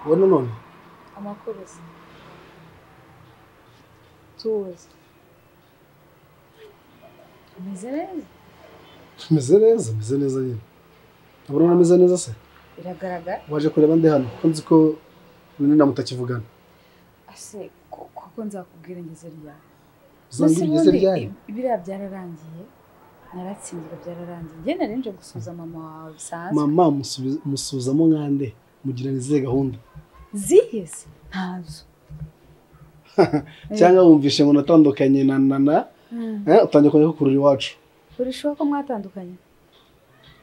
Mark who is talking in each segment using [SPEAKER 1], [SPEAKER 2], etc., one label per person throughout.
[SPEAKER 1] wani none
[SPEAKER 2] Amakuruza. Tuzi. Umeze neza?
[SPEAKER 1] meze neza meze neza nyine urabona ameze neza se
[SPEAKER 2] Biragaragara.
[SPEAKER 1] waje kureba ndi hano kuko nzi ko runini mutakivugana
[SPEAKER 2] Ase ko- koko nzakubwira ingezo ryawe.
[SPEAKER 1] uzambwira igeze
[SPEAKER 2] Ubundi
[SPEAKER 1] ryari
[SPEAKER 2] i- biriya byararangiye. Naratsinzwe byararangiye. Njye nari nje gusuza mama wawe bisanzwe.
[SPEAKER 1] mama musubiza- musuzamo nkande mugira ni izihe gahunda
[SPEAKER 2] Ziheze? Ntazo.
[SPEAKER 1] cyangwa wumvishe ngo natandukanye na na na eh, utangiye kongera kukurura iwacu
[SPEAKER 2] Uri shuwa ko mwatandukanye?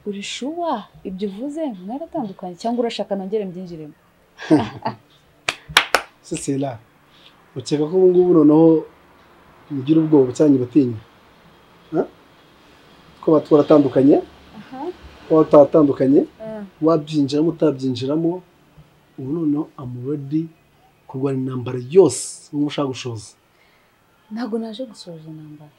[SPEAKER 2] Uri shuwa? Ibyo uvuze mwaratandukanye cyangwa urashaka nongere mbyinjiremo?
[SPEAKER 1] se sela ukeka ko ubu ngubu noneho mugira ubwoba cyangwa ibatinya Eh? ko baba twaratandukanye
[SPEAKER 2] Aha.
[SPEAKER 1] ko baba tutatandukanye
[SPEAKER 2] Ah.
[SPEAKER 1] wabyinjiramo utabyinjiramo ubu noneho amuredi kurwana intambara yose wumva ushaka gushoza
[SPEAKER 2] ntabwo naje gusoza intambara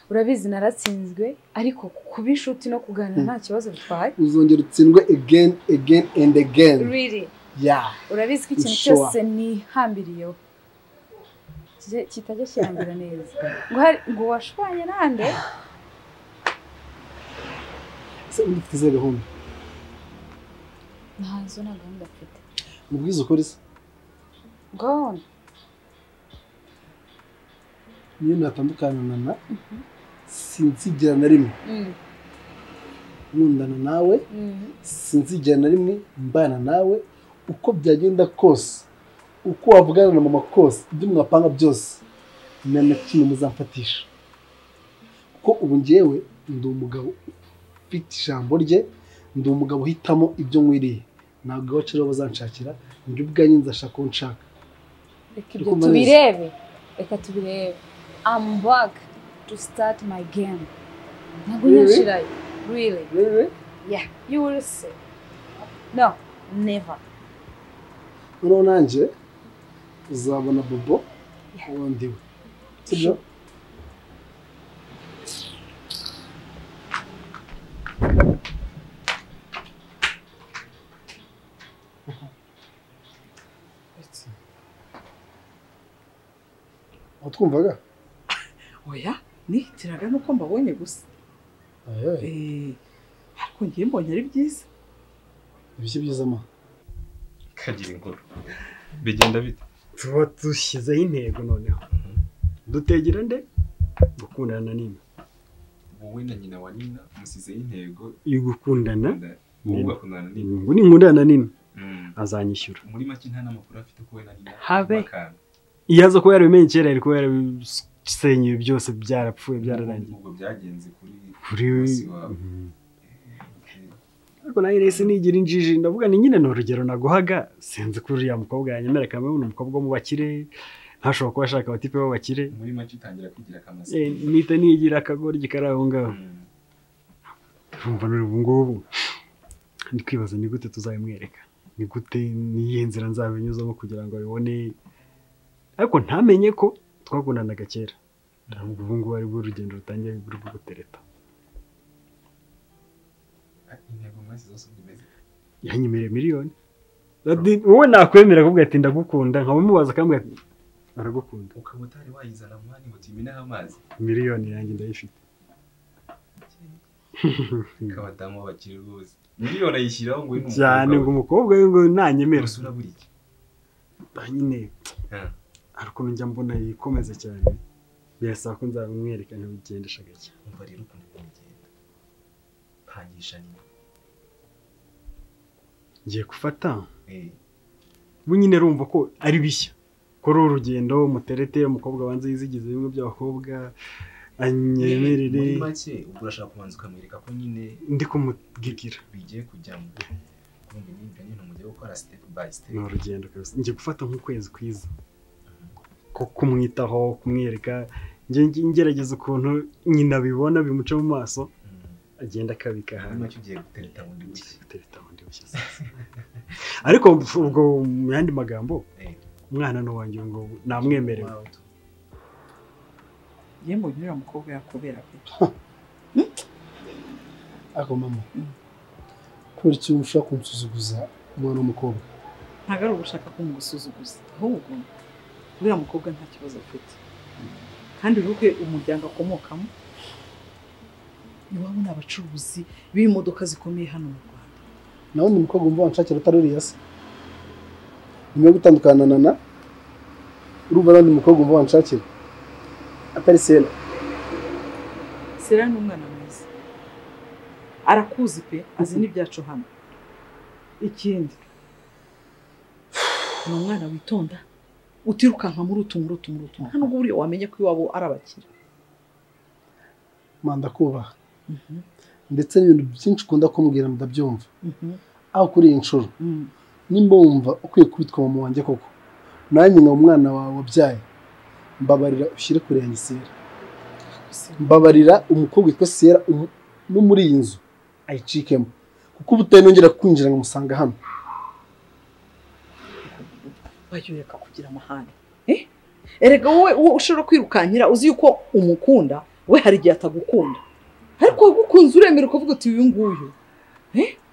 [SPEAKER 2] urabizi naratsinzwe ariko kuba inshuti no kuganira nta kibazo bitwaye
[SPEAKER 1] uzongera utsindwe again again and again
[SPEAKER 2] riri
[SPEAKER 1] ya
[SPEAKER 2] urabizi ko ikintu
[SPEAKER 1] Sure.
[SPEAKER 2] cyose nihambiriyeho kije- kitajya kirambira neza ngo hari- ngo washwanye nande
[SPEAKER 1] ese ubundi ufite izihe gahunda
[SPEAKER 2] ntazo nta gahunda mfite
[SPEAKER 1] mubwize ukore se
[SPEAKER 2] gone
[SPEAKER 1] niyo natandukana na na sinzigera na rimwe nkundana nawe sinzigera na rimwe mbana nawe uko byagenda kose uko wavugana na mama kose ibyo mwapanga byose nta na kimwe muzamfatisha kuko ubu ngewe ndi umugabo ufite ijambo rye ndi umugabo uhitamo ibyo nkwiriye ntabwo iwacu rero bazanshakira njye ubwanjye nzashaka uwo nshaka
[SPEAKER 2] reka
[SPEAKER 1] Turi
[SPEAKER 2] ibyo
[SPEAKER 1] kumva neza.
[SPEAKER 2] tubirebe reka tubirebe am back to start my game ntabwo
[SPEAKER 1] Really?
[SPEAKER 2] nyashirayo really Yeah, you will see. No, never.
[SPEAKER 1] noneho nanjye uzabona bobo
[SPEAKER 2] Yeah.
[SPEAKER 1] uwo ndiwe sibyo watwumvaga
[SPEAKER 3] oya nihitiraga nuko mbabonye gusa Eh, ariko ngiye mbonye ari byiza
[SPEAKER 1] ibiki byiza ma
[SPEAKER 4] kagira inkuru bigenda bite
[SPEAKER 5] tuba dushyizeho intego noneho dutegera nde gukundana na nina
[SPEAKER 4] wowe na nyina wa nina musizeho intego
[SPEAKER 5] iyo gukundana
[SPEAKER 4] wowe ugakundana nina
[SPEAKER 5] ngo ninkundana na nina azanyishyura
[SPEAKER 4] muri make nta n'amakuru afite ko we na nina
[SPEAKER 5] Habe.
[SPEAKER 4] bakana
[SPEAKER 5] iyo aza kuba yarabimenye kera yari kuba yarabisenyuye byose byarapfuye byararangiye
[SPEAKER 4] ubwo byagenze kuri
[SPEAKER 5] kuri
[SPEAKER 4] bosi wawe
[SPEAKER 5] Mhm.
[SPEAKER 4] Eh,
[SPEAKER 5] ariko nawe rese nigira injiji ndavuga ni nyine ni urugero naguhaga sinzi ko uriya mukobwa yanyemera kamwe ni umukobwa wo mu bakire ntashobora kuba ashaka abatipe b'abakire
[SPEAKER 4] muri make utangira kwigira akamasa
[SPEAKER 5] Eh, nita nigira akagoryi kari aho ngaho
[SPEAKER 4] Mm.
[SPEAKER 5] urumva none ubu ngubu ndi kwibaza ni gute tuzabimwereka ni gute niyihe nzira nzabinyuzamo kugira ngo abibone ariko ntamenye ko twakundanaga kera ntabwo ubu ngubu aribwo urugendo rutangiye rwo gutereta
[SPEAKER 4] Ah, intego mwese zose uko imeze
[SPEAKER 5] yanyemereye miliyoni Ati, wowe nakwemera kuvuga ati ndagukunda nkaba umubaza akambwira ati aragukunda
[SPEAKER 4] ukaba utari wayizana mwanya ngo tuyimeneho amazi
[SPEAKER 5] miliyoni yanjye ndayifite
[SPEAKER 4] k'abadamu b'abakire rwose miliyoni ayishyiraho ngo we ni
[SPEAKER 5] cyane ngo umukobwa we ngo nanyemera
[SPEAKER 4] usura buri iki
[SPEAKER 5] nyine
[SPEAKER 4] Ah.
[SPEAKER 5] hari ukuntu njya mbona yikomeza cyane birasaba ko nzabimwereka nkabigendesha gake
[SPEAKER 4] umva rero ukuntu ibintu bigenda pangisha nyina
[SPEAKER 5] ngiye gufata
[SPEAKER 4] Eh,
[SPEAKER 5] ubu nyine rumva ko ari bishya kuri uru rugendo muterete umukobwa wanze yizigize bimwe by'abakobwa anyemerere
[SPEAKER 4] muri make ubwo urashaka kubanza ukamwereka ko nyine
[SPEAKER 5] ndi kumubwira
[SPEAKER 4] bigiye kujyamo kumva imyumvire nyine mujye gukora step by step
[SPEAKER 5] ni urugendo kabisa ngiye gufata nk'ukwezi kwiza ko kumwitaho kumwereka njye njye- ngerageza ukuntu nyina abibona bimuca mu maso
[SPEAKER 4] Mm.
[SPEAKER 5] agenda akabika
[SPEAKER 4] muri
[SPEAKER 5] ahantu
[SPEAKER 4] make ugiye gutereta bundi bushya
[SPEAKER 5] Gutereta bundi bushya sasa. ariko ubwo mu yandi magambo
[SPEAKER 4] Eh.
[SPEAKER 5] umwana ni uwanjye ubu ngubu namwemerewe
[SPEAKER 4] Wow, tu-
[SPEAKER 3] ngiye mbonye uriya mukobwa yakubera pe
[SPEAKER 1] ariko mama kubera iki ushaka kunsuzuguza umwana w'umukobwa
[SPEAKER 3] ntabwo ari ugushaka ko mugusuzuguza ahubwo uriya mukobwa nta kibazo afite kandi uruhe umuryango akomokamo iwabo ni abacuruzi b'imodoka zikomeye hano mu rwanda
[SPEAKER 1] nawe ni umukobwa wumva wanshakira utari uriya se nyuma yo gutandukana na na urumva nawe ni umukobwa wumva wanshakira atari sena
[SPEAKER 3] sera ni umwana mwiza arakuzi pe azi n'ibyacu hano ikindi ni umwana witonda utirukanka muri utu muri utu muri utu nta nubwo buriya wamenya ko iwabo ari abakire
[SPEAKER 1] manda kubaha ndetse n'ibintu byinshi ukunda kumbwira ndabyumva aho kuri iyi nshuro nimba wumva ukwiye kubitwa mama wanjye koko nanjye nka umwana wawe wabyaye mbabarira ushyire kure yanjye sera mbabarira umukobwa witwa sera umu- no muri iyi nzu ayicikemo kuko uba utanongera kwinjira nkamusanga hano
[SPEAKER 3] bayoreka kugira amahane Eh? erega wowe wowe ushobora kwirukankira uzi yuko umukunda we hari igihe atagukunda ariko wagukunze uremera ukavuga uti uyu nguyu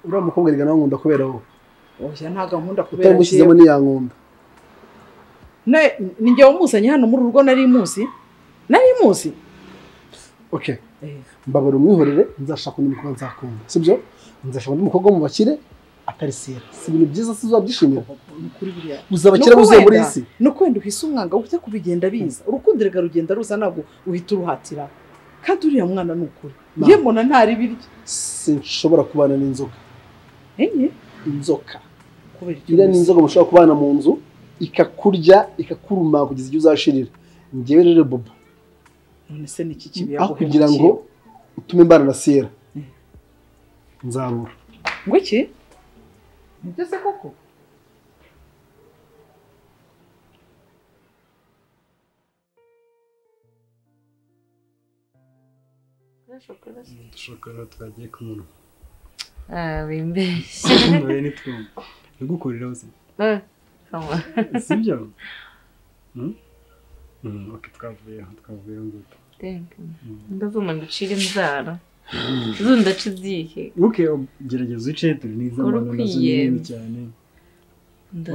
[SPEAKER 1] uriya mukobwa rega nawe nkunda kubera wowe
[SPEAKER 3] oya ntago ankunda kubera
[SPEAKER 1] utamushyizemo
[SPEAKER 3] njyewe
[SPEAKER 1] ntiyankunda
[SPEAKER 3] Ne- ni njye wamuzanye hano muri urugo nari muzi nari muzi
[SPEAKER 1] ok
[SPEAKER 3] Eh,
[SPEAKER 1] mbabara umwihorere nzashaka undi mukobwa nzakunda sibyo nzashaka undi mukobwa wo mu bakire atari sera si ibintu byiza se uzabyishimira
[SPEAKER 3] ni ukuri buriya
[SPEAKER 1] uzabakira
[SPEAKER 3] Nuko
[SPEAKER 1] buze muri
[SPEAKER 3] wenda-
[SPEAKER 1] iyi si
[SPEAKER 3] ni ukwenda uhise umwanga ujya kubigenda biza urukundo rega rugenda ruza ntabwo uhita uruhatira kandi uriya mwana ni ukuri
[SPEAKER 1] Ma.
[SPEAKER 3] ye mbona ntari biryo
[SPEAKER 1] sinshobora kubana n'inzoka
[SPEAKER 3] enye
[SPEAKER 1] inzoka
[SPEAKER 3] kubera icyo
[SPEAKER 1] iriya ni
[SPEAKER 3] uzi.
[SPEAKER 1] inzoka mushobora kubana mu nzu ikakurya ikakuruma kugeza igihe uzashirira ngewe rero bobo
[SPEAKER 3] none se ni iki kibi
[SPEAKER 1] aho kugira ngo utume mbana na sera
[SPEAKER 3] Mm.
[SPEAKER 1] nzabura
[SPEAKER 3] ngo iki nibyo se koko
[SPEAKER 5] dushobora twagiye ku muntu
[SPEAKER 6] Ah, wimbeshya.
[SPEAKER 5] nawe nitwumva ndagukurira bose
[SPEAKER 6] Ah, kama.
[SPEAKER 5] sibyo Hmm? Hmm, ok twavuyeho twavuyeho ngutu
[SPEAKER 6] Thank you. ndavuma nducire inzara zundaca izihe
[SPEAKER 5] ok gerageza uce turi n'iz'abantu nazo ni
[SPEAKER 6] Urukwiye.
[SPEAKER 5] nini cyane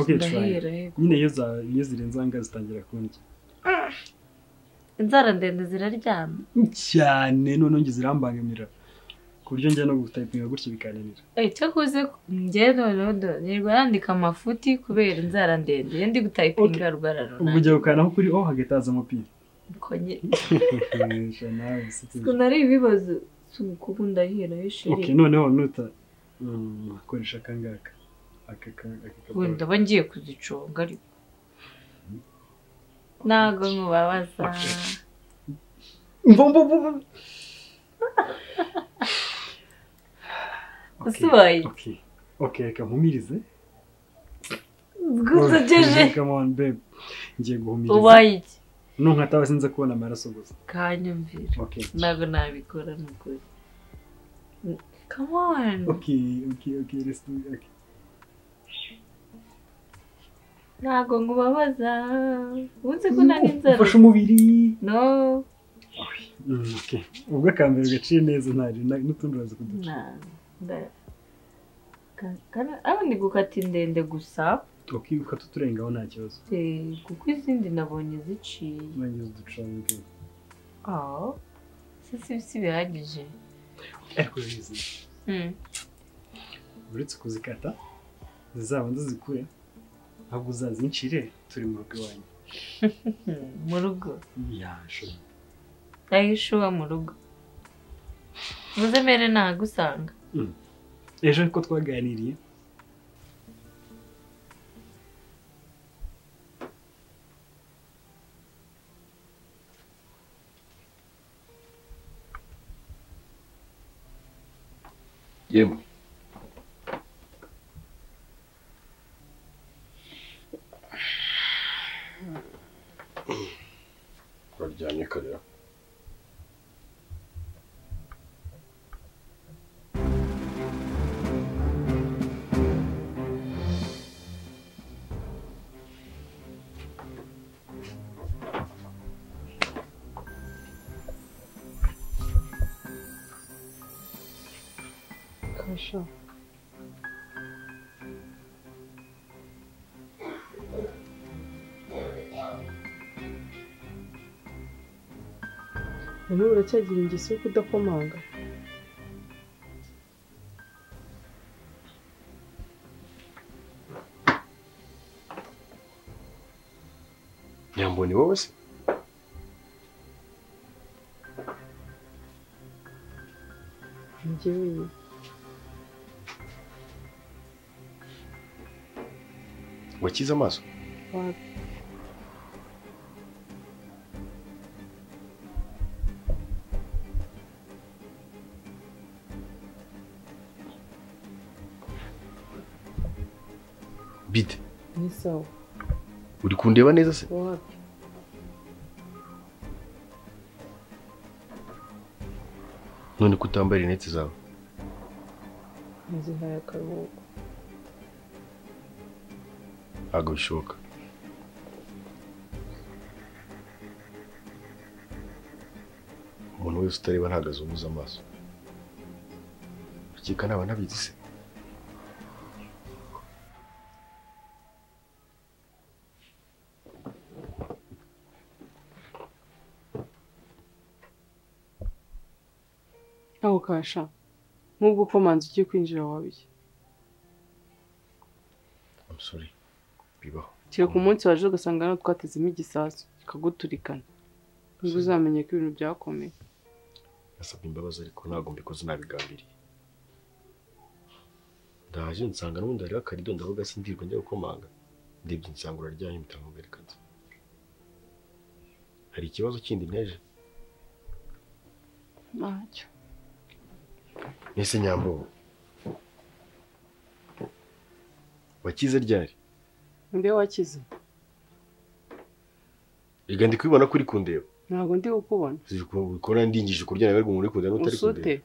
[SPEAKER 5] Okay, try.
[SPEAKER 6] ndahera yego
[SPEAKER 5] nyine iyo za- iyo zirenze ahangaha zitangira kundya
[SPEAKER 6] inzara ndende ziraryana
[SPEAKER 5] cyane noneho njye zirambangamira ku buryo njya no gutayipinga gutya bikananira
[SPEAKER 6] Eh, cyakoze njye noneho do- nirwa yandika amafuti kubera inzara ndende iyo ndi gutayipinga rwara
[SPEAKER 5] ubwo
[SPEAKER 6] runaka
[SPEAKER 5] ujya gukanaho kuri ho hagahita haza amapine
[SPEAKER 6] Uko nye-
[SPEAKER 5] Sha nawe usetse.
[SPEAKER 6] Siko nari ibibazo sukubu ndahera
[SPEAKER 5] ok
[SPEAKER 6] yishiri
[SPEAKER 5] noneho nuta mm, akoresha akangaka aka ka- aka
[SPEAKER 6] ubu
[SPEAKER 5] kabara.
[SPEAKER 6] ndaba ngiye kuziconga ariko ntago mubabaza
[SPEAKER 5] Mbo- mbo- mbo- mbo- Ok,
[SPEAKER 6] usubaye
[SPEAKER 5] ok ok reka mpumirize
[SPEAKER 6] gusokeje
[SPEAKER 5] come on babe ngiye guhumiriza
[SPEAKER 6] ubaye iki
[SPEAKER 5] nunkatawe sinza kubona amaraso gusa
[SPEAKER 6] kanyumvira
[SPEAKER 5] ok
[SPEAKER 6] ntabwo nabikora n'ukuri come on
[SPEAKER 5] ok ok ok let's do it. Okay.
[SPEAKER 6] ntabwo ngubabaza uzi ko nari inzara
[SPEAKER 5] ufashe umubiri
[SPEAKER 6] no
[SPEAKER 5] Mm, ok ubwo akambere gaciye neza ntari na- n'utundi uraza kuduca
[SPEAKER 6] nta nda- ka- kana- aho ndi gukata indende gusa
[SPEAKER 5] ok ukata uturengaho nta kibazo
[SPEAKER 6] eh, kuko izindi nabonye ziciye
[SPEAKER 5] nageze uduconge
[SPEAKER 6] aho si si si bihagije
[SPEAKER 5] ariko bizi
[SPEAKER 6] Mm.
[SPEAKER 5] uretse kuzikata zizabanza zikure ntabwo uzazincire turi mu rugo iwanyu
[SPEAKER 6] Hmm, mu rugo
[SPEAKER 5] yashoboye
[SPEAKER 6] ndahishuwa mu rugo muze mere ntagusanga
[SPEAKER 5] ejo ko twaganiriye
[SPEAKER 7] yemwe waryamye karira
[SPEAKER 8] Noneho uracyagira ingeso yo kudakomanga
[SPEAKER 7] nyambo ni wowe se
[SPEAKER 8] ni jye wenyine
[SPEAKER 7] wakize amaso
[SPEAKER 8] Wapi?
[SPEAKER 7] bide
[SPEAKER 8] ni sawa
[SPEAKER 7] uri kundeba neza se
[SPEAKER 8] wapi
[SPEAKER 7] none ko utambaye rinete zawe
[SPEAKER 8] nzihaye akaruhuko
[SPEAKER 7] ntabwo bishoboka umuntu wese utareba ntabwo azunguza amaso akeka naba nabizi se
[SPEAKER 8] aho kasha nk'ubwo komanzi ugiye kwinjira wabiye
[SPEAKER 7] amusore bibaho
[SPEAKER 8] kira ku munsi waje ugasanga hano twatezemo igisasu kikaguturikana nibwo uzamenye ko ibintu byakomeye
[SPEAKER 7] nasabye imbabazi ariko ntabwo mbikoze nabigambiriye ndaje nsanga n'ubundi hariho akarido ndavuga sindirwa njya gukomanga ndebye nsanga uraryaye mpita nkubwira ati hari ikibazo kindi nteje
[SPEAKER 8] ntacyo
[SPEAKER 7] mbese nyambo wakize ryari
[SPEAKER 8] mbe wakize
[SPEAKER 7] reka ndi kubibona ko uri kundeba
[SPEAKER 8] ntabwo ndi kukubona
[SPEAKER 7] ukora ndingije kurya nawe ariko umuntu uri kundeba n'utari
[SPEAKER 8] usute
[SPEAKER 7] kundeba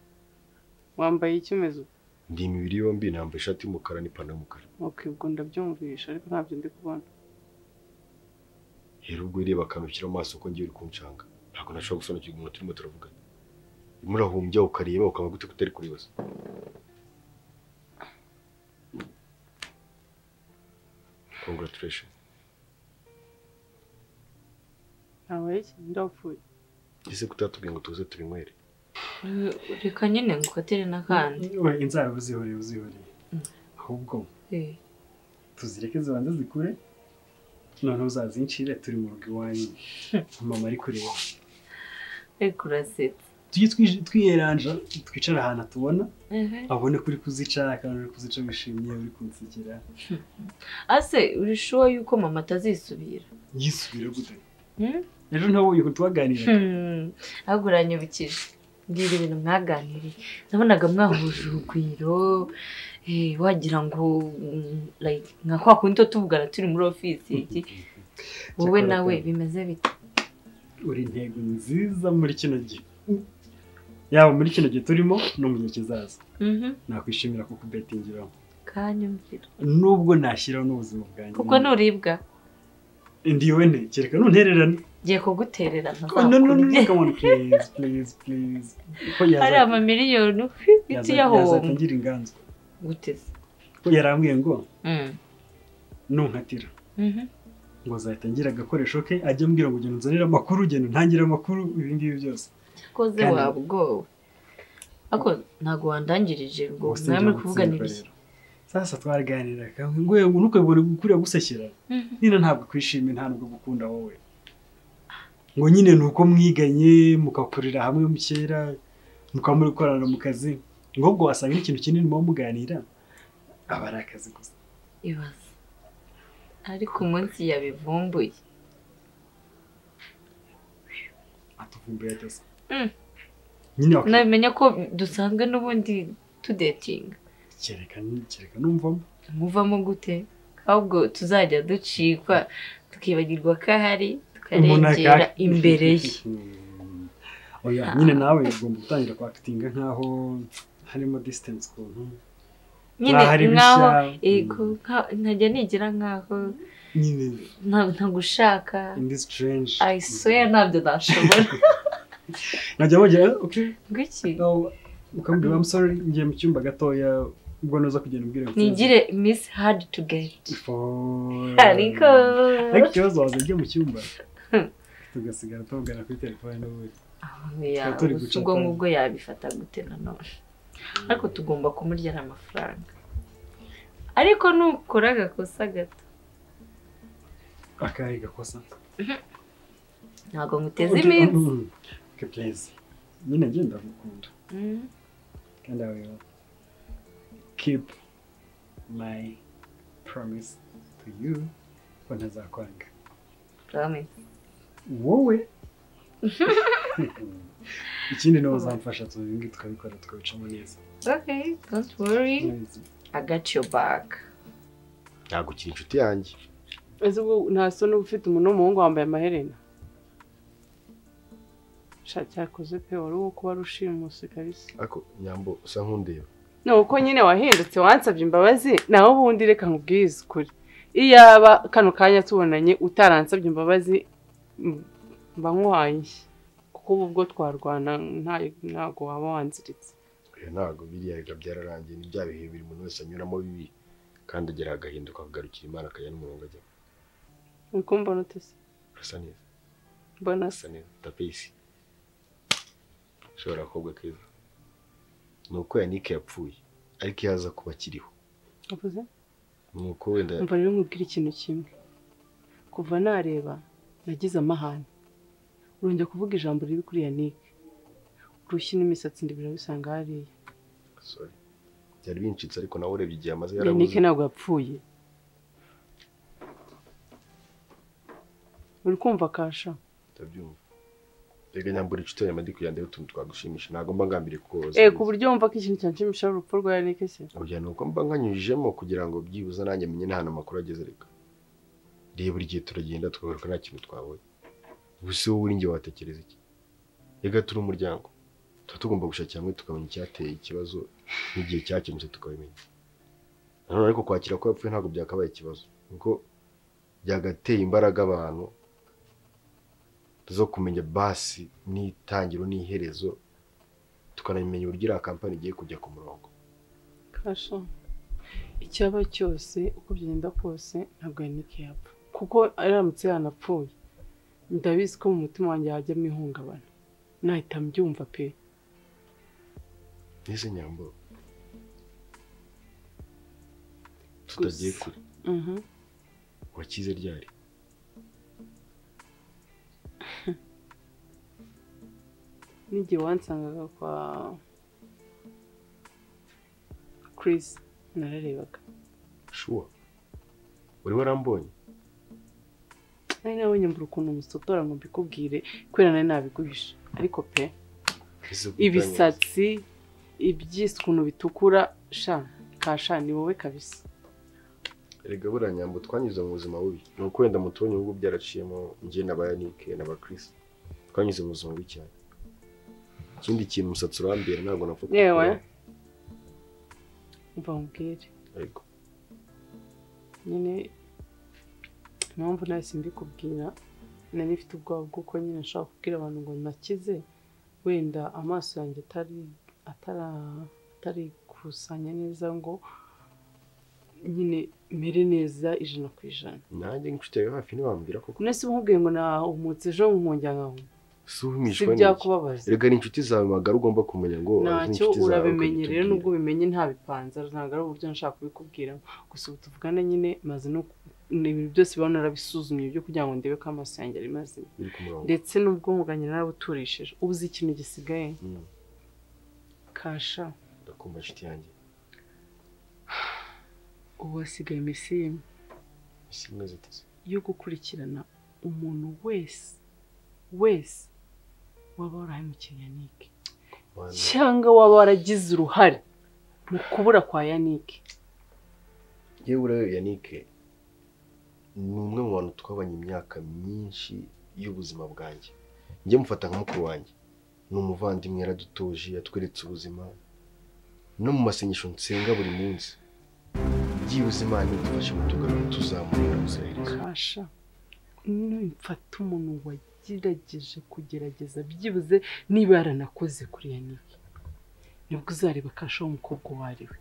[SPEAKER 8] wambaye iki umeze ubu
[SPEAKER 7] ndi imibiri yombi nambaye ishati y'umukara n'ipantaro y'umukara
[SPEAKER 8] okay ubwo ndabyumvisha ariko ntabyo ndi kubona
[SPEAKER 7] rero ubwo ireba akanukira mu maso ko ngiye uri kunshanga ntabwo nashobora gusobanukirwa umuntu turimo turavugana urimo urahumbya ukareba ukaba gute kutari kuribaza congratulation
[SPEAKER 8] ntabaye iki ndapfuye
[SPEAKER 7] ese kutatubwiye ngo tuze tubinywere
[SPEAKER 6] reka nyine ngo ukatere n'akandi
[SPEAKER 5] we inzara uzihoreye uzihoreye ahubwo
[SPEAKER 6] Eh,
[SPEAKER 5] tuzireke zibanza zikure noneho uzazincire turi mu rugo iwanyu mama ari kureba
[SPEAKER 6] ariko urasetsa
[SPEAKER 5] tujye twij- twiyeranja twicare ahantu atubona
[SPEAKER 6] Ehe.
[SPEAKER 5] abone ko uri kuzica kandi uri kuzica wishimye uri kunsekera
[SPEAKER 6] ase uri shuwa yuko mama atazisubira
[SPEAKER 5] yisubira gute
[SPEAKER 6] Hmm?
[SPEAKER 5] ejo ntabwo uyu tubaganira
[SPEAKER 6] Hmm, ahubwo uranyibukije mbwira ibintu mwaganiriye nabonaga mwahuje urugwiro eh, wagira ngo mm, like, nka kwa kundi tuba tuvugana turi muri ofisi iki wowe
[SPEAKER 5] Cyakora
[SPEAKER 6] nawe
[SPEAKER 5] pe.
[SPEAKER 6] bimeze bite
[SPEAKER 5] uri intego nziza muri kino gihe yaba muri kino gihe turimo no mu gihe kizaza
[SPEAKER 6] Mhm,
[SPEAKER 5] nakwishimira kukubetingiraho
[SPEAKER 6] kanyumvira
[SPEAKER 5] nubwo nashyiraho n'ubuzima bwanjye
[SPEAKER 6] kuko nuribwa
[SPEAKER 5] ndiwe nte kereka nuntererane
[SPEAKER 6] ngiye kuguterera
[SPEAKER 5] Oh, no, no, no, no,
[SPEAKER 6] ntazakurye.
[SPEAKER 5] come on, please, please, please. Ko
[SPEAKER 6] hari
[SPEAKER 5] yaza-
[SPEAKER 6] amamiliyoni
[SPEAKER 5] yaza-
[SPEAKER 6] biti yahomba
[SPEAKER 5] yazatangira inganzo
[SPEAKER 6] guteze
[SPEAKER 5] ko yarambwiye ngo
[SPEAKER 6] Mm.
[SPEAKER 5] nunkatira
[SPEAKER 6] Mhm.
[SPEAKER 5] ngo zatangira agakoresho ke ajya ambwira ngo ugenda unzanire amakuru ugenda untangire amakuru ibi ngibi byose
[SPEAKER 6] koze
[SPEAKER 5] Kandi-
[SPEAKER 6] waba ubwoba ako ntabwo wandangirije ngo
[SPEAKER 5] Ubwo sinjya
[SPEAKER 6] mwami
[SPEAKER 5] gutsinda
[SPEAKER 6] kuvuganira iki
[SPEAKER 5] rero. sasa twaraganira ngo yewe ntukabibone ukuriya gusekera
[SPEAKER 6] Mhm.
[SPEAKER 5] nina ntabwo kwishimira nta nubwo gukunda wowe ngo nyine ni uko mwiganye mukakorera hamwe mu kera mukaba muri gukorana mu kazi ngo ubwo wasanga n'ikintu kinini muba muganira aba ari akazi gusa
[SPEAKER 6] ibaze ariko umunsi yabivumbuye
[SPEAKER 5] atuvumbuye ageze
[SPEAKER 6] Mm.
[SPEAKER 5] nyine wak-
[SPEAKER 6] nabimenya ko dusanzwe n'ubundi tudetinga
[SPEAKER 5] kereka kereka numvamo
[SPEAKER 6] muvamo gute ahubwo tuzajya ducikwa tukibagirwa ko ahari
[SPEAKER 5] Umuntu
[SPEAKER 6] tukarengera
[SPEAKER 5] aka-
[SPEAKER 6] imbere ye
[SPEAKER 5] Mm. oya nyine nawe ugomba gutangira kwakitinga nkaho harimo distance ukuntu
[SPEAKER 6] nyine
[SPEAKER 5] hari
[SPEAKER 6] nkaho
[SPEAKER 5] bishya.
[SPEAKER 6] yego, nka- nkajya nigira nkaho
[SPEAKER 5] nyine
[SPEAKER 6] nta- ntagushaka
[SPEAKER 5] in this strange
[SPEAKER 6] i swear ntabyo nashobora
[SPEAKER 5] najya bagira okay
[SPEAKER 6] ngwiki
[SPEAKER 5] So, ukambwira I'm sorry ngiye mu cyumba gatoya ubwo noza kugenda umbwira ngo
[SPEAKER 6] nigire miss hard to get
[SPEAKER 5] For-
[SPEAKER 6] ariko
[SPEAKER 5] ariko ikibazo waza ujye mu cyumba tugasigara tuvugana kuri telefone n'ubundi
[SPEAKER 6] oya
[SPEAKER 5] turi
[SPEAKER 6] gusa
[SPEAKER 5] guca
[SPEAKER 6] ubwo
[SPEAKER 5] akanya.
[SPEAKER 6] ngubwo yabifata gute nanone ariko tugomba kumurya ari amafaranga ariko nukora agakosa gato
[SPEAKER 5] akahe gakosa
[SPEAKER 6] ntabwo nguteze iminsi
[SPEAKER 5] ke pureze nyine ngenda gukunda
[SPEAKER 6] Mm.
[SPEAKER 5] kandi I will keep my promise to you ko ntazakwanga
[SPEAKER 6] Promise.
[SPEAKER 5] wowe ikindi ni uzamfasha tubibi tukabikora tukabicamo neza
[SPEAKER 6] okay don't worry i got your back
[SPEAKER 7] ntabwo ukiri inshuti yanjye
[SPEAKER 8] ese ubwo nta soni uba ufite umuntu w'umuhungu wambaye amaherena sha cyakoze pe wari uwo kuba rushimusi kabisa
[SPEAKER 7] ariko nyambo usa nk'undeba
[SPEAKER 8] ni uko nyine wahindutse wansabye imbabazi nawe ubundi reka nkubwize ukuri iyaba kano kanya tubonanye utaransabye imbabazi m- mba nkuhaye inshyi kuko ubu ubwo twarwana nta- ntago waba wanziritse
[SPEAKER 7] oya ntabwo biriya biba byararangiye ni bya bihe biri umuntu wese anyuramo bibi kandi agera agahinduka akagarukira imana akajya n'umurongo ajyamo
[SPEAKER 8] uri kumbona ute se
[SPEAKER 7] urasa neza
[SPEAKER 8] mbona se
[SPEAKER 7] urasa neza tapisi ushobora kobwa keza ni uko yanike yapfuye ariko iyo aza kuba akiriho
[SPEAKER 8] uvuze
[SPEAKER 7] ni uko wenda
[SPEAKER 8] umva rero nkubwire ikintu kimwe kuva nareba nagize amahane urongera kuvuga ijambo ribi kuri yanike urushyi n'imisatsi ndi birabisanga hariya
[SPEAKER 7] sorry byari bincitse ariko nawe urebye igihe amaze
[SPEAKER 8] yanike
[SPEAKER 7] yarabuze
[SPEAKER 8] ntabwo yapfuye uri kumva kasha
[SPEAKER 7] ndabyumva rega nyambura inshuti yanjye amadi kugira ndebe utuntu twagushimisha ntabwo mba ngambiriye kukubaza
[SPEAKER 8] eh ku buryo wumva ko ikintu cyanshimisha ari urupfu rwa yanike se
[SPEAKER 7] oya ni uko mba nkanyujijemo kugira ngo byibuze nanjye menye n'ahantu amakuru ageze reka reba buri gihe turagenda tukagaruka nta kintu twabonye gusa wowe uri njye watekereza iki rega turi umuryango tuba tugomba gushakira hamwe tukamenya icyateye ikibazo n'igihe cyakemutse tukabimenya nanone ariko kwakira ko yapfuye ntabwo byakabaye ikibazo kuko byagateye imbaraga abantu zo kumenya basi n'itangiro n'iherezo tukanamenya uburyo iriya kampani igiye kujya ku murongo
[SPEAKER 8] kasha icyaba cyose uko byagenda kose ntabwo yanike yapfa kuko aramutse yanapfuye ndabizi ko mu mutima wanjye hajyamo ihungabana nahita mbyumva pe
[SPEAKER 7] Nize nyambo tutagiye
[SPEAKER 8] Gusa.
[SPEAKER 7] kure
[SPEAKER 8] Mhm.
[SPEAKER 7] wakize ryari
[SPEAKER 8] n'igihe wansangaga kwa Chris nararebaga
[SPEAKER 7] shuwa uri warambonye
[SPEAKER 8] nari nabonye mbura ukuntu musotora ngo mbikubwire kubera nari nabiguhisha ariko pe
[SPEAKER 7] Ese kubyanga-
[SPEAKER 8] ibisatsi ibyisi ukuntu bitukura sha kasha ni wowe kabisa
[SPEAKER 7] erega buriya nyambo twanyuze mu buzima bubi ni uko wenda mutubonye ubwo byaraciyemo njye na ba yanike na ba Chris twanyuze mu buzima bubi cyane ikindi kintu umusatsi urambera ntabwo napfa
[SPEAKER 8] yewe
[SPEAKER 7] kuwukuraho.
[SPEAKER 8] umva nkubwire
[SPEAKER 7] ariko
[SPEAKER 8] nyine impamvu nahise mbikubwira nari mfite ubwoba bw'uko nyine nshobora kubwira abantu ngo nakize wenda amaso yanjye atari atara- atarikusanya neza ngo nyine mere neza ijana ku ijana
[SPEAKER 7] nanjye nk'inshuti yawe hafi ntibambwira koko
[SPEAKER 8] none si umubwiye ngo nahumutse ejo nkongera nkahumutse
[SPEAKER 7] si uhumishwa
[SPEAKER 8] si
[SPEAKER 7] n'iki
[SPEAKER 8] byakubabaza
[SPEAKER 7] erega ni inshuti zawe magara ugomba kumenya ngo
[SPEAKER 8] ntacyo
[SPEAKER 7] n'inshuti zawe
[SPEAKER 8] urabimenye rero
[SPEAKER 7] ukabitubwira.
[SPEAKER 8] nubwo ubimenye ntabipanze ntabwo ari uburyo nshaka kubikubwira gusa ubu tuvugana nyine maze no ni ibintu byose biba narabisuzumye byo kugira ngo ndebe ko amaso yanjye ari mazima
[SPEAKER 7] biri ku murongo
[SPEAKER 8] ndetse n'ubwonko bwanjye narabuturishije ubu uzi ikintu gisigaye
[SPEAKER 7] Mm,
[SPEAKER 8] kasha
[SPEAKER 7] ndakumva inshuti yanjye
[SPEAKER 8] ubu hasigaye iminsi y'imwe
[SPEAKER 7] isi imwe ziteze
[SPEAKER 8] yo gukurikirana umuntu wese wese waba warahemukiye yanike
[SPEAKER 7] Mana,
[SPEAKER 8] cyangwa waba waragize uruhare mu kubura kwa yanike
[SPEAKER 7] yewe uriya yanike ni umwe mu bantu twabanye imyaka myinshi y'ubuzima bwanjye njye mufata nka mukuru wanjye ni umuvandimwe yaradutoje yatweretse ubuzima no mu masengesho nsenga buri munsi byibuze imana idufashe kutugarura tuzamura ubuziraherezo
[SPEAKER 8] kasha nimfata umuntu wagerageje kugerageza byibuze niba yaranakoze kuri yanike nibwo uzareba kasha w'umukobwa uwo ari we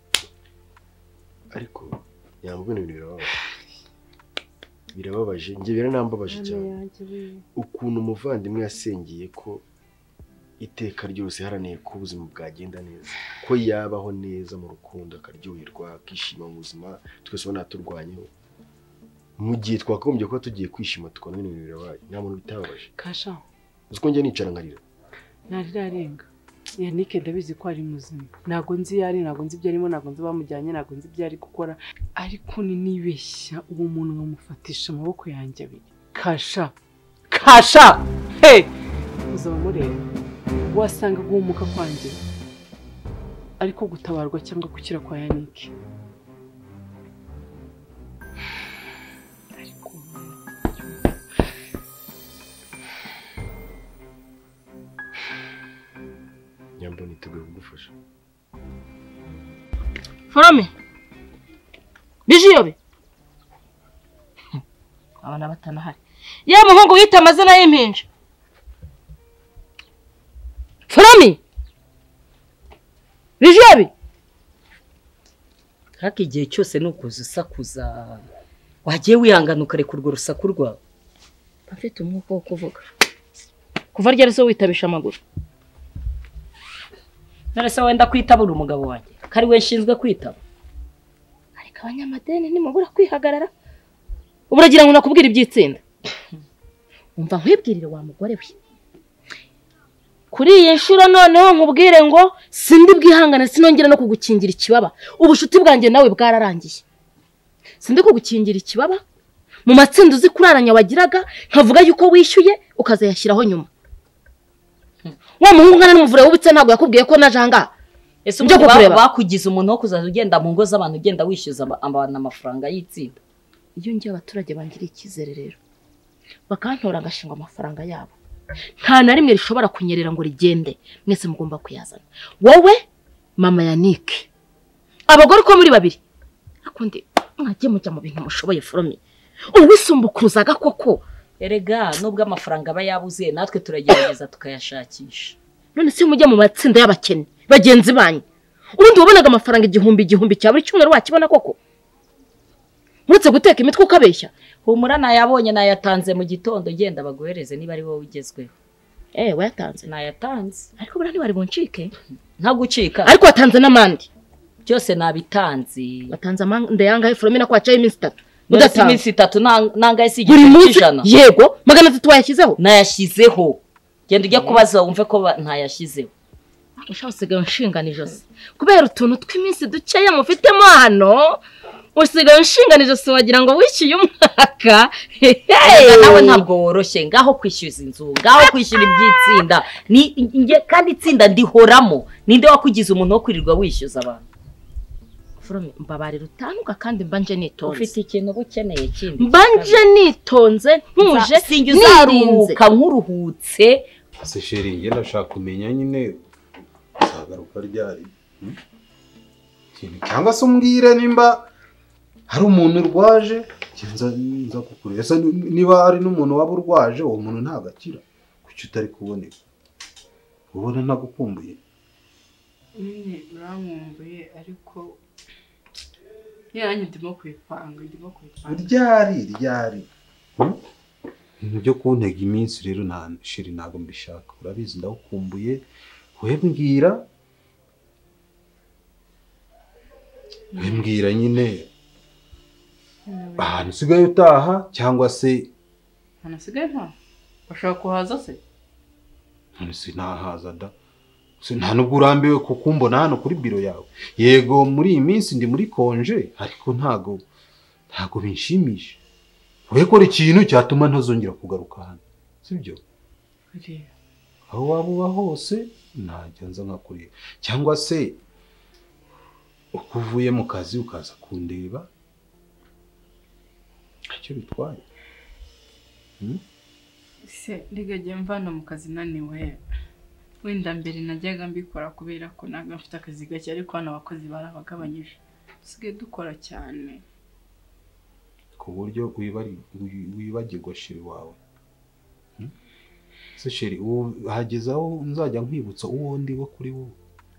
[SPEAKER 7] ariko yambwe ibintu birababaje birababaje njye biranambabaje cyane ukuntu umuvandimwe yasengeye ko iteka ryose iharaneye ko ubuzima bwagenda neza ko yabaho neza mu rukundo akaryoherwa akishima mu buzima twese ubona turwanyeho mu gihe twakagombye kuba tugiye kwishima tukabona ibintu birabaye nta muntu bitababaje
[SPEAKER 9] kasha
[SPEAKER 7] uzi ko njya nicara nkarira
[SPEAKER 9] narira arenga yanike ndabizi ko ari muzima ntabwo nzi iyo ari ntabwo nzi ibyo arimo ntabwo nzi bamujyanye ntabwo nzi ibyo ari gukora ariko ni nibeshya uwo muntu nkamufatisha amaboko yanjye abiri kasha kasha he uzaba mureba wasanga guhumuka kwanjye ariko gutabarwa cyangwa gukira kwa yanike ariko
[SPEAKER 7] nyambo niteguye kugufasha
[SPEAKER 10] forome bijiyobe abana batanahari ya muhungu wita amazina y'impinja forome bijiyobe
[SPEAKER 6] ariko igihe cyose ni ukuza usakuza wagiye wihangana ukareka urwo rusaku rwawe
[SPEAKER 10] afite umwuka wo kuvuga kuva ryari zo witabisha amaguru
[SPEAKER 6] none se wenda kwitabura umugabo wanjye ko ari we nshinzwe kwitaba
[SPEAKER 10] ariko abanyamadeni nimubura kwihagarara ubu uragira ngo nakubwire iby'itsinda umva nkwibwirire wa mugore we kuri iyi nshuro noneho nkubwire ngo sindi bwihangane sinongera no kugukingira ikibaba ubucuti bwanjye nawe bwararangiye sindi kugukingira ikibaba mu matsinda uzi kuraranya wagiraga nkavuga yuko wishyuye ukazayashyiraho nyuma wa muhungu nkana n'umuvure wubitse ntabwo yakubwiye ko naje ahangaha
[SPEAKER 6] ese
[SPEAKER 10] Njya
[SPEAKER 6] ubundi ba-
[SPEAKER 10] kukureba.
[SPEAKER 6] bakugize umuntu wo kuzaza ugenda mu ngo z'abantu ugenda wishyuza aba- abantu amafaranga y'itsinda
[SPEAKER 10] iyo ngiye abaturage bangiriye icyizere rero bakantora agashingwa amafaranga yabo nta na rimwe rishobora kunyerera ngo rigende mwese mugomba kuyazana wowe mama yanike abagore uko muri babiri ariko ndi mwajye mujya mu bintu mushoboye forome uwisumbukuruzaga koko
[SPEAKER 6] erega nubwo amafaranga aba yabuze natwe turagerageza tukayashakisha
[SPEAKER 10] none si mujya mu matsinda y'abakene bagenzi banyu ubundi wabonaga amafaranga igihumbi igihumbi cya buri cyumweru wakibona koko uretse guteka imitwe ukabeshya
[SPEAKER 6] humura nayabonye nayatanze mu gitondo genda baguhereze niba ari wowe ugezweho
[SPEAKER 10] eee wayatanze
[SPEAKER 6] nayatanze
[SPEAKER 10] ariko buriya ntibari buncike
[SPEAKER 6] nta gucika
[SPEAKER 10] ariko watanze n'amande
[SPEAKER 6] byose nabitanze
[SPEAKER 10] watanze amande yangahe foromina ko wacaye iminsi itatu
[SPEAKER 6] none si
[SPEAKER 10] udatanze
[SPEAKER 6] iminsi itatu nta- nangahe si
[SPEAKER 10] buri
[SPEAKER 6] igice
[SPEAKER 10] munsi
[SPEAKER 6] cy'ijana
[SPEAKER 10] yego magana atatu wayashyizeho
[SPEAKER 6] nayashyizeho genda ujya kubaza wumve ko ba- ntayashyizeho
[SPEAKER 10] ushaka usigaye unshingana ijosi kubera utuntu tw'iminsi dukeya mufitemo hano usigaye unshingana ijosi wagira ngo wishyuye umwaka
[SPEAKER 6] Erega nawe ntabwo woroshye ngaho kwishyuza inzu ngaho kwishyura iby'itsinda Ni- nge- kandi itsinda ndihoramo ninde wakugize umuntu wo kwirirwa wishyuza abantu
[SPEAKER 10] forome mbabarira utandwa kandi mbanje nitonze
[SPEAKER 6] ufite ikintu uba ukeneye kindi
[SPEAKER 10] mbanje nitonze ntuje
[SPEAKER 6] sinjya
[SPEAKER 10] nirinze
[SPEAKER 6] uzaruhuka nk'uruhutse
[SPEAKER 11] se sheri njye ndashaka kumenya nyine uzagaruka ryari hmm? Kintu- cyangwa se umbwire nimba hari umuntu urwaje njye nza- nza kukureba ese ni- niba hari n'umuntu waba urwaje uwo muntu ntabwo akira kuki utari kuboneka ubona ntagukumbuye
[SPEAKER 9] nyine uramwumbuye ariko yanyu ndimo kubipanga ndimo kubipanga
[SPEAKER 11] ryari ryari Hmm? ibintu byo kuntega iminsi rero nta sheri ntabwo mbishaka urabizi ndagukumbuye we mbwira we mbwira nyine ahantu usigaye utaha cyangwa se
[SPEAKER 9] ahantu asigaye nta bashobora kuhaza se
[SPEAKER 11] none sinahaza da Se nta nubwo urambiwe kuko umbona hano kuri biro yawe yego muri iyi minsi ndi muri konje ariko ntago ntago binshimisha urekora ikintu cyatuma ntazongera kugaruka hano sibyo
[SPEAKER 9] kureba
[SPEAKER 11] aho waba uba hose najya nza nkakureba cyangwa se uko uvuye mu kazi ukaza kundeba ntacyo bitwaye
[SPEAKER 9] se ndigajya mvana mu kazi naniwe wenda mbere najyaga mbikora kubera ko ntabwo mfite akazi gake ariko hano abakozi barabagabanyije dusigaye dukora cyane
[SPEAKER 11] ku buryo wibari- wi- wibagirwa sheri wawe Hmm? se sheri ubu hageze aho nzajya nkwibutsa uwo ndi we kuri wowe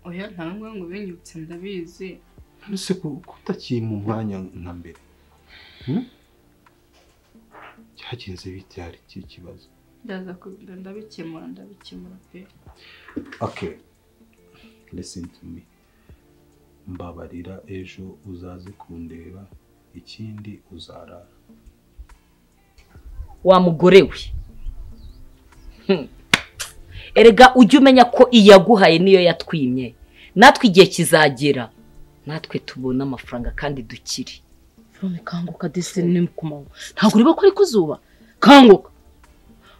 [SPEAKER 9] oya nta n'umwe ngo ubinyibutse ndabizi
[SPEAKER 11] None se ku- ko utakiri mu mwanya nka mbere Hmm? cyagenze bite hari iki kibazo
[SPEAKER 9] ndaza kubira ndabikemura ndabikemura pe
[SPEAKER 11] okay listen to me mbabarira ejo uzaze kundeba ikindi uzarara
[SPEAKER 12] wa mugore we Hmm. erega ujye umenya ko iyaguhaye niyo yatwimye natwe igihe kizagera natwe tubona amafaranga kandi dukire
[SPEAKER 10] None kanguka desine ni kumanywa ntabwo ureba ko ari ku zuba kanguka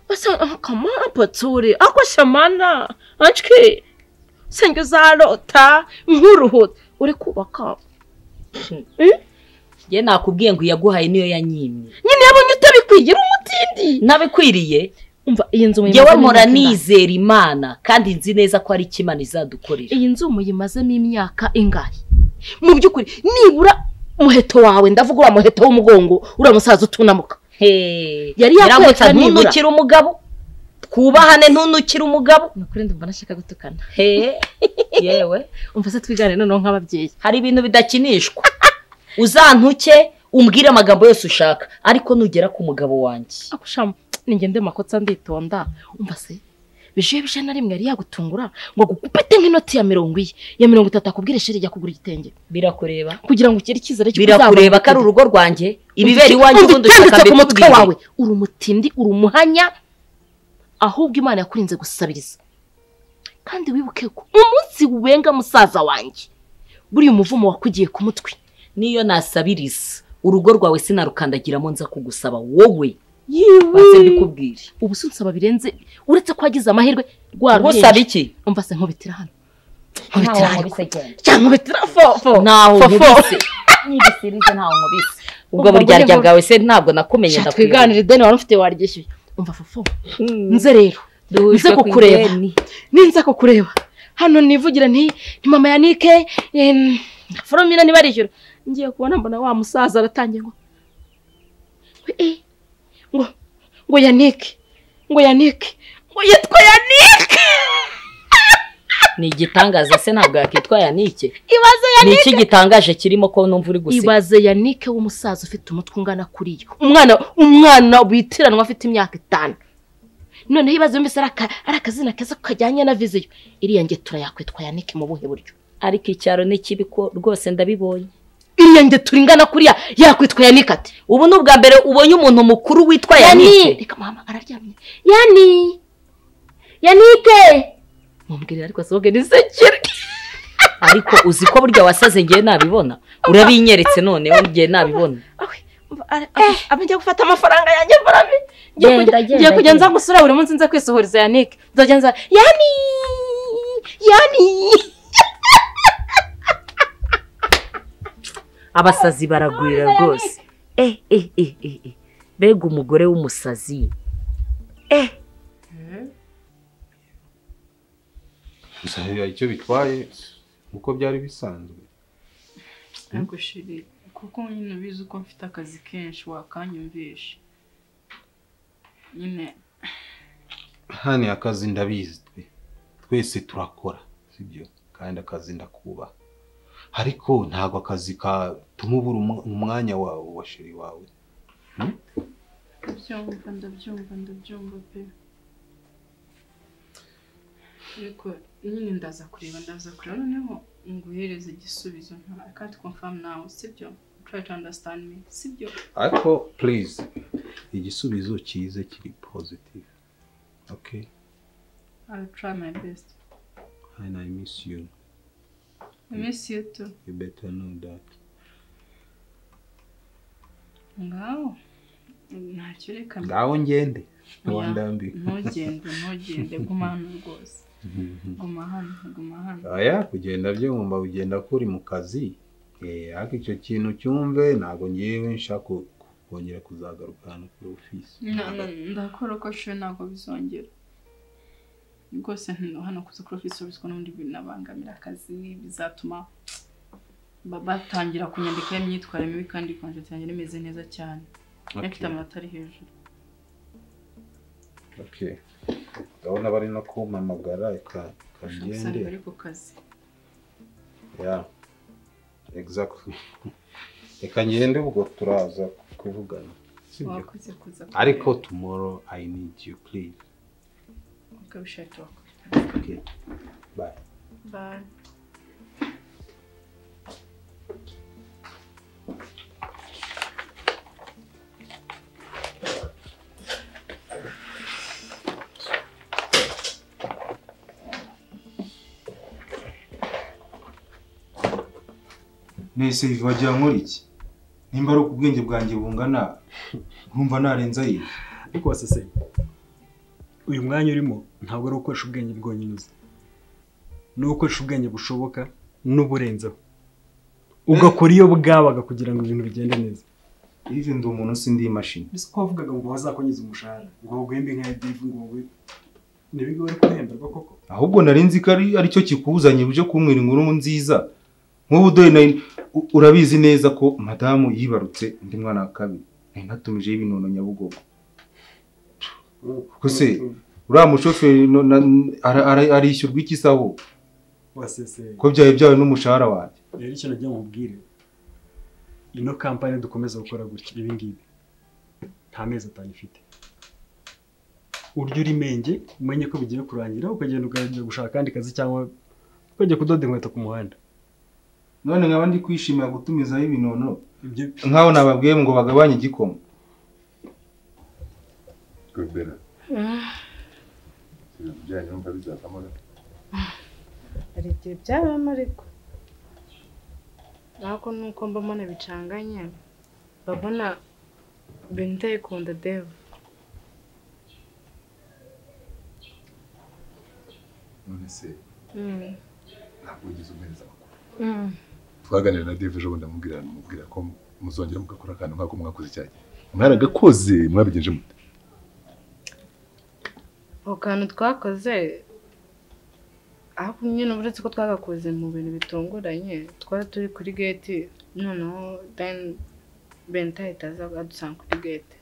[SPEAKER 10] basa akamara patsure ako shamana anshwe senge uzarota nkuruhuta uri kubaka
[SPEAKER 12] ye nakubwiye ngo iyaguhaye niyo yanyimye
[SPEAKER 10] nyine yabonye utabikwigira umutindi
[SPEAKER 12] nabikwiriye
[SPEAKER 10] umva iyi nzu muyimaze
[SPEAKER 12] ngewe
[SPEAKER 10] n'imyaka
[SPEAKER 12] mpora
[SPEAKER 10] ingahe?
[SPEAKER 12] nizera imana kandi nzi neza ko ari imana izadukorera
[SPEAKER 10] iyi nzu muyimazemo imyaka ingahe mu by'ukuri nibura umuheto wawe ndavuga uriya muheto w'umugongo uriya musaza utunamuka yari yakwereka
[SPEAKER 12] iramutse
[SPEAKER 10] nibura
[SPEAKER 12] ntunukire umugabo twubahane ntunukire umugabo
[SPEAKER 10] ni ukuri ndumva nashaka gutukana
[SPEAKER 12] yewe
[SPEAKER 10] umva se twigane noneho nk'ababyeyi
[SPEAKER 12] hari ibintu bidakinishwa uzantuke umbwire amagambo yose ushaka ariko nugera ku mugabo wanjye
[SPEAKER 10] ako shamu ni ngende makotsa nditonda umva se bije bije na rimwe yari yagutungura ngo agukupete nk'inoti ya mirongo iye ya mirongo itatu akubwire sheri jya kugura igitenge
[SPEAKER 12] birakureba
[SPEAKER 10] kugira ngo ugire icyizere cy'uko
[SPEAKER 12] birakureba ko ari urugo rwanjye ibibera iwanjye ubundi ushaka
[SPEAKER 10] ku mutwe
[SPEAKER 12] mbikubwire.
[SPEAKER 10] wawe uri umutindi uri umuhanya ahubwo imana yakurinze gusabiriza kandi wibuke ko umunsi wenga musaza wanjye buriya umuvumo wakugiye ku mutwe
[SPEAKER 12] niyo nasabiriza urugo rwawe sinarukandagiramo nza kugusaba wowe
[SPEAKER 10] yiwe
[SPEAKER 12] baze mbikubwire
[SPEAKER 10] ubu si nsaba birenze uretse ko wagize amahirwe rwaruheje
[SPEAKER 12] Ngusaba iki?
[SPEAKER 10] umva se nkubitira hano
[SPEAKER 12] Ntawo
[SPEAKER 10] nkubitira hano
[SPEAKER 12] nkubise genda.
[SPEAKER 10] cyangwa nkubitira fofo
[SPEAKER 12] ntaho
[SPEAKER 10] Fofo.
[SPEAKER 12] nkubise nibisirize ntaho nkubise ubwo
[SPEAKER 10] Umva,
[SPEAKER 12] buryarya
[SPEAKER 10] mbone
[SPEAKER 12] bwawe se ntabwo nakumenye
[SPEAKER 10] Sha,
[SPEAKER 12] ndakwibuka.
[SPEAKER 10] twiganire ideni wari ufite waryishyuye umva fofo nze rero
[SPEAKER 12] Duhujwe
[SPEAKER 10] nze
[SPEAKER 12] ku
[SPEAKER 10] kukureba
[SPEAKER 12] ideni.
[SPEAKER 10] ninze kukureba hano nivugira nti ni mama ya nike em, foromina ntibarishyura ngiye kubona mbona wa musaza aratangiye ngo eh, ngo ngo yanike ngo yanike ngo yitwa yanike
[SPEAKER 12] ni igitangaza se ntabwo yakitwa yanike
[SPEAKER 10] ibaze
[SPEAKER 12] ni
[SPEAKER 10] yanike
[SPEAKER 12] iki gitangaje kirimo ko numva uri guseka
[SPEAKER 10] ibaze yanike w'umusaza ufite umutwe ungana kuri yo umwana umwana witiranwa afite imyaka itanu noneho ibaze mbese ari aka- ari akazina keza kajyanye na viziyo iriya ngetura yakwitwa yanike mu buhe buryo
[SPEAKER 12] ariko icyaro ni kibi ko rwose ndabibonye
[SPEAKER 10] iriya ngetura ingana kuriya yakwitwa yanike ati
[SPEAKER 12] ubu ni ubwa mbere ubonye umuntu mukuru witwa
[SPEAKER 10] yani
[SPEAKER 12] yanike
[SPEAKER 10] reka mama araryamye yani yanike mumbwirira ariko soge nisekere
[SPEAKER 12] ariko uzi ko burya wasaze ngewe nabibona urabinyeretse noneho ngewe nabibona
[SPEAKER 10] abajya gufata amafaranga yanjye farami ngiye
[SPEAKER 12] Genda,
[SPEAKER 10] kujya-
[SPEAKER 12] genda,
[SPEAKER 10] ngiye kujya
[SPEAKER 12] genda.
[SPEAKER 10] nza gusura buri munsi nza kwisohoreza yanike nzajya nza yani yani
[SPEAKER 12] abasazi baragwira rwose eh eh eh eh eh. mbega umugore w'umusazi eh
[SPEAKER 11] gusa biba icyo bitwaye uko byari bisanzwe
[SPEAKER 9] ariko sheri kuko nyine ubizi uko mfite akazi kenshi wakanyumvisha nyine
[SPEAKER 11] hano akazi ndabizi twe twese turakora sibyo kandi akazi ndakubaha ariko ntabwo akazi katuma ubura umu- umwanya wawe wa sheri wawe
[SPEAKER 9] ndabyumva ndabyumva ndabyumva pe ariko nyine ndaza kureba ndaza kureba noneho nguhereze igisubizo nta I can't confirm now sibyo try to understand me sibyo
[SPEAKER 11] ariko please igisubizo cyize kiri positive okay
[SPEAKER 9] I'll try my best
[SPEAKER 11] and i miss you
[SPEAKER 9] I miss you too
[SPEAKER 11] you better know that
[SPEAKER 9] ngaho ntacyo reka
[SPEAKER 11] ngaho ngende
[SPEAKER 9] Oya,
[SPEAKER 11] wandambiwe
[SPEAKER 9] ntugende ntugende guma hano rwose guma hano guma hano
[SPEAKER 11] aya kugenda byumva ugenda kuri mu kazi Eh, ariko icyo kintu cyumve ntabwo ngewe nshaka ku- ku- kongera kuzagaruka hano kuri ofisi
[SPEAKER 9] Na- na- ndakora uko nshoboye ntabwo bizongera rwose nti- hano kuza kuri ofisi biswa n'ubundi binabangamira akazi bizatuma ba- batangira kunyandikaho imyitwarire mibi kandi konje yanjye rimeze neza cyane
[SPEAKER 11] Okay.
[SPEAKER 9] ifite amanota ari hejuru
[SPEAKER 11] okay ndabona bari no kumpamagara reka- reka ngende
[SPEAKER 9] usanga bari ku kazi
[SPEAKER 11] ya exactly reka ngende ubwo turaza kuvugana
[SPEAKER 4] sibyo
[SPEAKER 9] Wakoze kuza kureba.
[SPEAKER 4] ariko tomorrow i need you please
[SPEAKER 9] ukabishaka wakora
[SPEAKER 4] okay bye
[SPEAKER 9] Bye.
[SPEAKER 4] nese wagira nkora iki nimba ari uko ubwenge bwanjye bungana nkumva narenza iyi
[SPEAKER 5] ariko waseseye uyu mwanya urimo ntabwo ari ugukoresha ubwenge bwonyine uzi ni ugukoresha ubwenge bushoboka n'uburenzeho ugakora iyo bwabaga kugira ngo ibintu bigende neza
[SPEAKER 4] ivi ndi umuntu sindi imashini
[SPEAKER 5] mbese ko wavugaga ngo bazakongeza umushahara ngo baguhembe nka edivu ngo baguhe ntibigo bari kuhemberwa koko
[SPEAKER 4] ahubwo narinzi ko ari aricyo kikuzanye uje kumwira inkuru nziza nk'ubu dore na u- urabizi neza ko madamu yibarutse undi mwana wa kabiri nari natumijeho ibinono nyabugogo kose uriya mushoferi no- na- ara- ara- arishyurwa iki saho
[SPEAKER 5] waseseye
[SPEAKER 4] ko byawe byawe n'umushahara wanjye
[SPEAKER 5] rero ikintu ujya mubwire ino kampani dukomeza gukora gutya ibi ngibi nta mezi atanu ifite urya uri menge umenye ko bigiye kurangira ukagenda ugatangira gushaka akandi kazi cyangwa ukajya kudoda inkweto ku muhanda
[SPEAKER 4] none nkaba ndi kwishimira gutumizaho ibinono nk'aho nababwiye ngo bagabanye igikoma
[SPEAKER 13] Rubera ibintu byanyu numva bizavamo gato.
[SPEAKER 14] hari igihe byabamo ariko ariko nuko mbamo bicanganye babona ibintu utayikunda deva
[SPEAKER 13] none se ntabwo wigeze umpereza amakuru
[SPEAKER 14] Mm.
[SPEAKER 13] twaganira na dave ejo bundi amubwira amubwira ko muzongera mugakora akantu nk'ako mwakoze icya gihe mwaragakoze mwabigenje mute
[SPEAKER 14] ako kantu twakoze ariko nyine uretse ko twagakoze mu bintu bitunguranye twari turi kuri geti noneho then benta ahita aza adusanga kuri geti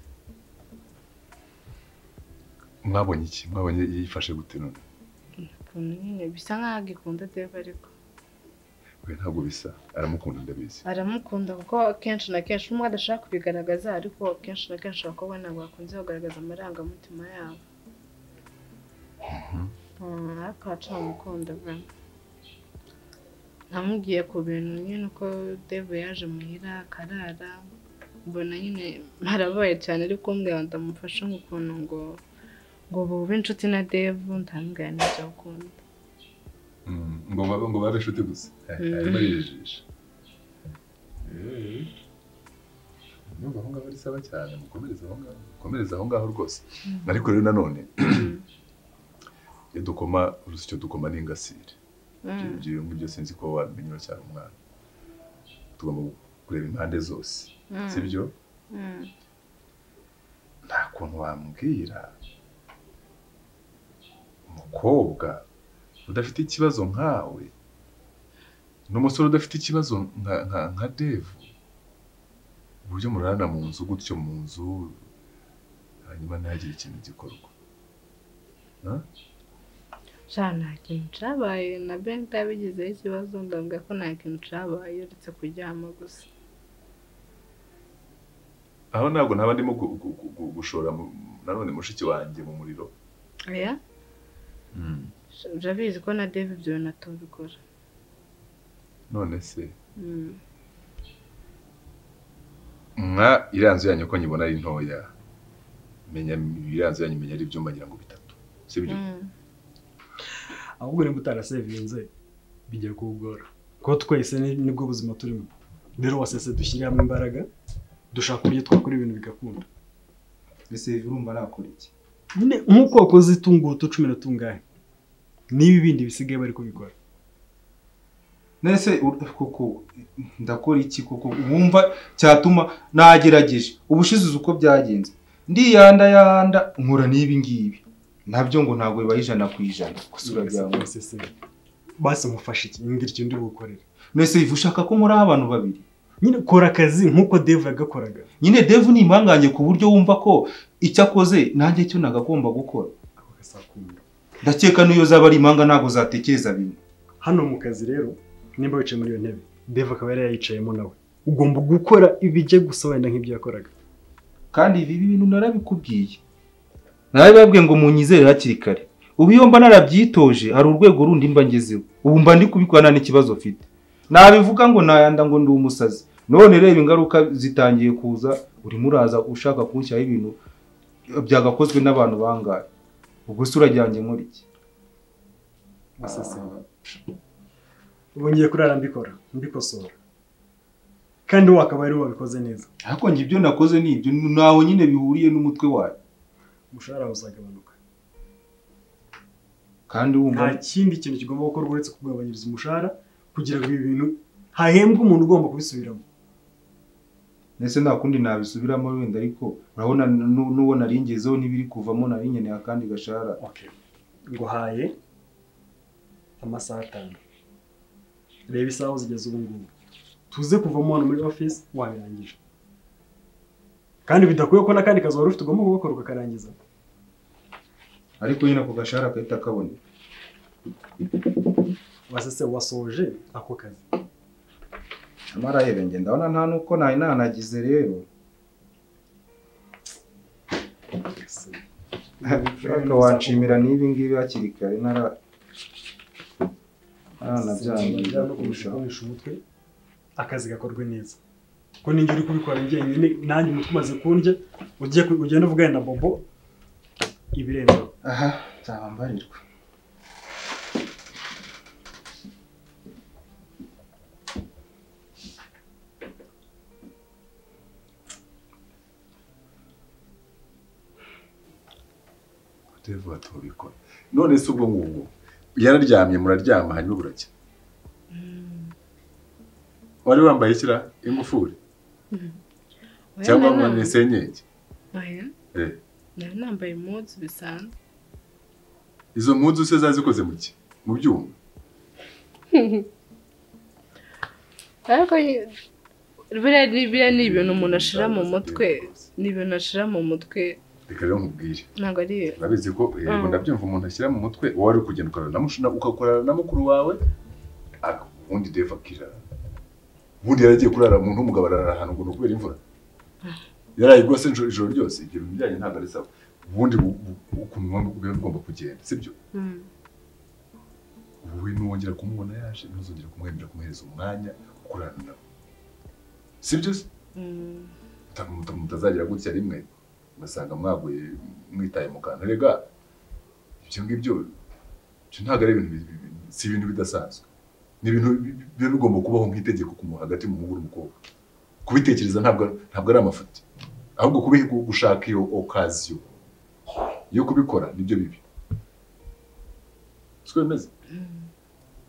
[SPEAKER 13] mwabonye iki mwabonye yifashe gute none
[SPEAKER 14] ukuntu nyine bisa nkaho agikunda deva ariko
[SPEAKER 13] we ntabwo bisa aramukunda ndabizi
[SPEAKER 14] aramukunda kuko kenshi na kenshi umwe adashaka kubigaragaza ariko kenshi na kenshi abakobwa ntabwo bakunze kugaragaza amarangamutima yabo Mm, ariko haca amukunda bwa namubwiye ku bintu nyine uko deva yaje muhira akarara mbona nyine harabaye cyane ariko mbwira ngo ndamufashe nk'ukuntu ngo ngo bube inshuti na devu ndamubwira n'ibyo akunda
[SPEAKER 13] Mm, ngo babe ngo babe inshuti gusa
[SPEAKER 14] Mm.
[SPEAKER 13] arimo arijijisha Eh, numva aho ngaho ari sawa cyane mukomereze aho ngaho mukomereze aho ngaho rwose
[SPEAKER 14] Mm.
[SPEAKER 13] ariko rero nanone iyo dukoma uruzi icyo dukoma ni ingasire
[SPEAKER 14] Mm.
[SPEAKER 13] Ibyo- ibyo ngibyo sinzi ko wamenyera cyane umwana tugomba kureba impande zose
[SPEAKER 14] Mm.
[SPEAKER 13] sibyo
[SPEAKER 14] Mm.
[SPEAKER 13] nta kuntu wambwira umukobwa udafite ikibazo nkawe n'umusore udafite ikibazo nka nka nka devu uburyo murarana mu nzu gutyo mu nzu hanyuma ntihagire ikintu gikorwa Ha?
[SPEAKER 14] sha nta kintu cyabaye na benta yabigizeho ikibazo ndavuga ko nta kintu cyabaye uretse kuryama gusa
[SPEAKER 13] aho ntabwo ntaba ndimo gu- gu- gu- gu- gushora mu- nanone mushiki wanjye mu muriro
[SPEAKER 14] oya Sha- urabizi ko na deve ibyo bintu atumvikora
[SPEAKER 13] none se
[SPEAKER 14] Mm.
[SPEAKER 13] mwa iriya nzu yanyu ko nyibona ari ntoya menya iriya nzu yanyu menya ari ibyumba ngira ngo bitatu sibyo
[SPEAKER 14] Mm.
[SPEAKER 5] ahubwo niba utarasevinze bijya kuwugora kuko twese ni- nibwo buzima turimo rero wasese dushyire hamwe imbaraga dushaka uburyo twakora ibintu bigakunda
[SPEAKER 4] ese urumva nakora iki
[SPEAKER 5] nyine nk'uko wakoze utu cumi na tungahe niba ibindi bisigaye bari kubikora
[SPEAKER 4] nese ur- koko ndakora iki koko wumva cyatuma nagerageje ubushize uzi uko byagenze ndiyanda yanda nkura n'ibi ngibi nabyo ngo ntabwo bibaye ijana ku ijana gusa urabyanga
[SPEAKER 5] basi mufashe iki mbwira icyo ndi bukorere
[SPEAKER 4] nese ivu ushaka ko nkora abantu babiri
[SPEAKER 5] nyine kora akazi nk'uko deve yagakoraga
[SPEAKER 4] nyine devu ni impanganye ku buryo wumva ko icyo akoze nanjye cyo nagomba gukora ndakeka n'iyo zaba ari impanga ntabwo zatekereza bimwe
[SPEAKER 5] hano mu kazi rero nimba wicaye muri iyo ntebe deve akaba yari yayicayemo nawe ugomba gukora ibijya gusa wenda nk'ibyo yakoraga
[SPEAKER 4] kandi ibi bintu narabikubwiye narabibabwiye ngo munyizere hakiri kare ubu iyo mba narabyitoje hari urwego rundi mba ngezeho ubu mba ndi kubikorana n'ikibazo mfite nabivuga ngo nayanda ngo ndi umusazi none reba ingaruka zitangiye kuza urimo uraza ushaka kunshyiraho ibintu byagakozwe n'abantu bangahe ubwo se urajyanye muri iki
[SPEAKER 5] ubu ngiye kurara mbikora mbikosora kandi wowe akaba ari wabikoze neza
[SPEAKER 4] ariko njye ibyo nakoze ni ibyo ntaho nyine bihuriye n'umutwe wawe
[SPEAKER 5] umushahara wawe uzagabanuka
[SPEAKER 4] kandi wumva
[SPEAKER 5] nta kindi kintu kigomba gukorwa uretse kugabanyiriza umushahara kugira ngo ibi bintu hahembwe umuntu ugomba kubisubiramo
[SPEAKER 4] ndetse nta kundi nabisubiramo wenda ariko urabona nu- n'uwo naringezeho n'ibiri kuvamo nari nkeneye akandi gashahara
[SPEAKER 5] nguhaye amasaha atanu reba isaha uzigeze ubu ngubu tuze kuvamo hano muri ofisi wabirangije kandi bidakwiye ko n'akandi kazi wari ufite ugomba kugakora ukakarangiza
[SPEAKER 4] ariko nyine ako gashahara gahita kaboneka
[SPEAKER 5] wasese wasoje ako kazi
[SPEAKER 4] amara yebe njye ndabona nta nuko nari nanagize rero ushaka wanshimira n'ibi ngibi hakiri kare ntara ntaranabyangiza kurushaho
[SPEAKER 5] gukoresha umutwe akazi gakorwe neza ko ninjye uri kubikora njyenyine nanjye umutwe umaze kundya ugiye ku- ugenda uvugana na bobo ibirenzeho
[SPEAKER 4] aha nzaba mbarirwa
[SPEAKER 13] devu batubikora none se ubwo ngubwo yararyamye muraryama hanyuma buracya wari wambaye ikira ingufuri cyangwa wambaye senyenge
[SPEAKER 14] Oya,
[SPEAKER 13] Eh,
[SPEAKER 14] nari nambaye impuzu bisanzwe
[SPEAKER 13] izo mpuzu se zari zikoze mu ki mu byuma
[SPEAKER 14] ariko nyine, biriya ni- biriya ni ibintu umuntu ashira mu mutwe ni ibintu ashira mu mutwe
[SPEAKER 13] reka rero nkubwire
[SPEAKER 14] ntabwo ari
[SPEAKER 13] urabizi ko yego
[SPEAKER 14] Mm.
[SPEAKER 13] ndabyumva umuntu ashyira mu mutwe wowe wari kugenda ukorana na mushina ugakorana na mukuru wawe ak- ubundi devu akirara ubundi yaragiye kurara umuntu w'umugabo arara ahantu ngo ni ukubera imvura yaraye rwose ijoro ijoro ryose ibyo bintu byanyu ntabwo ari sawa ubundi bu- bu- ukuntu mwaba- biba bigomba kugenda sibyo wowe ntiwongera kumubona yaje ntuzongera kumwemera kumuhereza umwanya ukorana nawe sibyo se
[SPEAKER 14] Mm.
[SPEAKER 13] Muta- muta- mutazagira gutya rimwe ugasanga mwaguye mwitaye mu kantu rega ibyo ngibyo ibyo ntabwo ari ibintu bi- bi- bi- si ibintu bidasanzwe ni ibintu bi- bi- biba bigomba kubaho nk'itegeko ku mu- hagati mu muhungu n'umukobwa kubitekereza ntabwo ntabwo ari amafuti ahubwo kubi- gu- gushaka iyo okaziyo yo kubikora nibyo bibi siko bimeze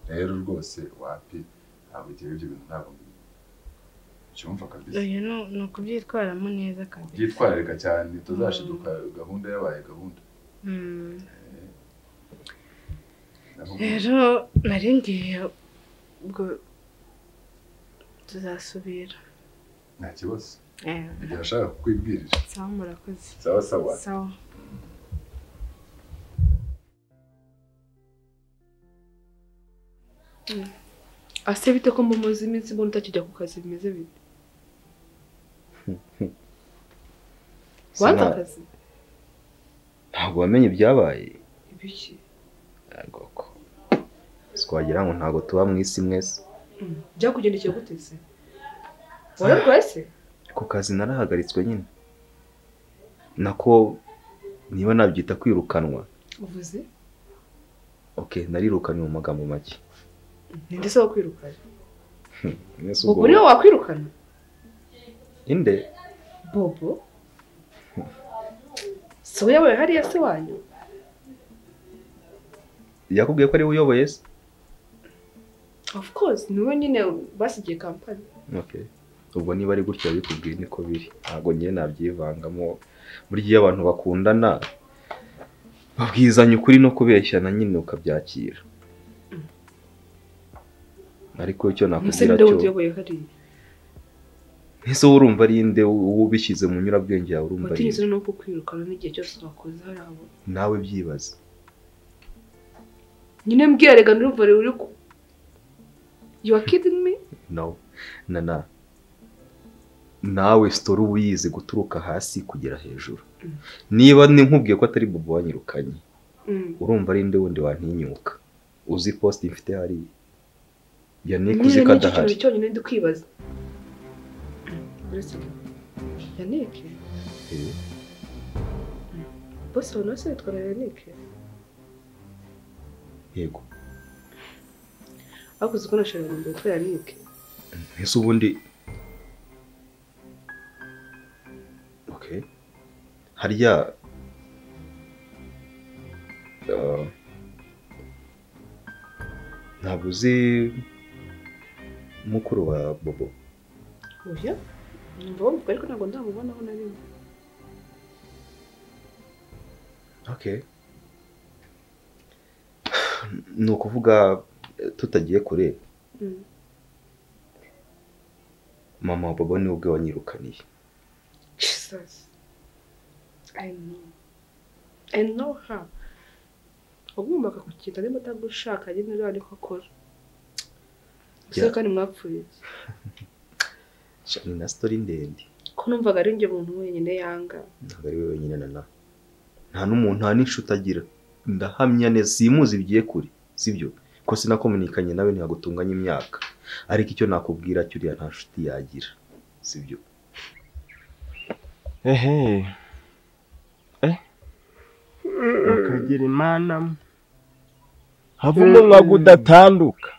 [SPEAKER 13] rero rwose wapi ntabwo igihe ibyo bintu ntabwo mbi- byumva kabisa
[SPEAKER 14] oya ni- ni ukubyitwaramo neza kabisa
[SPEAKER 13] byitwararika cyane tuzashiduka gahunda yabaye gahunda
[SPEAKER 14] Mm.
[SPEAKER 13] Nabo-
[SPEAKER 14] rero nari ngiye ubwo tuzasubira
[SPEAKER 13] nta kibazo
[SPEAKER 14] Eh.
[SPEAKER 13] igihe ashaka kukwibwirira
[SPEAKER 14] sawa murakoze
[SPEAKER 13] Sawa, sawa.
[SPEAKER 14] sawa
[SPEAKER 15] ase bite ko mumuzi iminsi mbona utakijya ku kazi bimeze bite wanze
[SPEAKER 16] Sana-
[SPEAKER 15] akazi
[SPEAKER 16] ntabwo wamenye ibyabaye
[SPEAKER 15] ibiki
[SPEAKER 16] twagira ngo ntabwo tuba mu isi mwese
[SPEAKER 15] Mm. byakugendekeye gute se wararwaye se
[SPEAKER 16] ku kazi narahagaritswe nyine nako niba nabyita kwirukanwa
[SPEAKER 15] uvuze
[SPEAKER 16] ok narirukanywe mu magambo make
[SPEAKER 15] ninde se wakwirukanye
[SPEAKER 16] Mwese
[SPEAKER 15] bobo
[SPEAKER 16] ubwo-
[SPEAKER 15] niwe wakwirukana
[SPEAKER 16] inde
[SPEAKER 15] bobo si we yabaye hariya se wanyu
[SPEAKER 16] yakubwiye ko ariwe uyoboye se
[SPEAKER 15] of course niwe nyine basigiye kampani
[SPEAKER 16] ok ubwo niba ari gutya bikubwiye niko biri ntabwo njye nabyivangamo burya iyo abantu bakundana babwizanya ukuri no kubeshyana nyine ukabyakira ariko icyo
[SPEAKER 15] umuse
[SPEAKER 16] nakubwira
[SPEAKER 15] ninde
[SPEAKER 16] cyo
[SPEAKER 15] utuyoboye hariya
[SPEAKER 16] ese wowe urumva ari nde ubishyize mu nyurabwenge yawe urumva ari nde
[SPEAKER 15] watinyutse no kukwirukana n'igihe cyose wakoze hariya bo
[SPEAKER 16] nawe byibaze
[SPEAKER 15] nyine mbwira rega nurumva rero uri ku you are kidding me
[SPEAKER 16] no na na nawe sitori uba uyizi guturuka hasi kugera hejuru niba nkubwiye ko atari bobo wanyirukanye urumva ari nde wundi wantinyuka uzi posite mfite hariya yannick uzi ko
[SPEAKER 15] nicyo
[SPEAKER 16] adahari
[SPEAKER 15] kintu cyonyine ndi kwibaza uretse yanike
[SPEAKER 16] Eh,
[SPEAKER 15] bose abantu bose bitwa na yanike
[SPEAKER 16] yego
[SPEAKER 15] ariko uzi ko nashakaga ngo mbitwe yanike
[SPEAKER 16] ese ubundi okay harya Ah, ntabwo uzi mukuru wa bobo
[SPEAKER 15] oya numva bamuvuga ariko ntabwo ndamubonaho na rimwe
[SPEAKER 16] okay ni ukuvuga eh, tutagiye kure
[SPEAKER 15] Mm.
[SPEAKER 16] mama wa bobo niwe ubwe wanyirukaniye
[SPEAKER 15] jesus i know i know her agomba akakukinga niba atagushaka nyine uriya niko akora gusa
[SPEAKER 16] Yeah.
[SPEAKER 15] kandi mwapfuye iki?
[SPEAKER 16] Sha, ni na sitori ndende
[SPEAKER 15] ko numvaga ari njye muntu wenyine yanga
[SPEAKER 16] ntabwo ari we wenyine na nawe nta n'umuntu nta n'inshuti agira ndahamya neza simuzi bigiye kure sibyo ko sinakomunikanye nawe ntihagutunganye imyaka ariko icyo nakubwira cyo uriya nta nshuti yagira sibyo
[SPEAKER 17] ehe mukagira imana mwe. havamo nkago udatanduka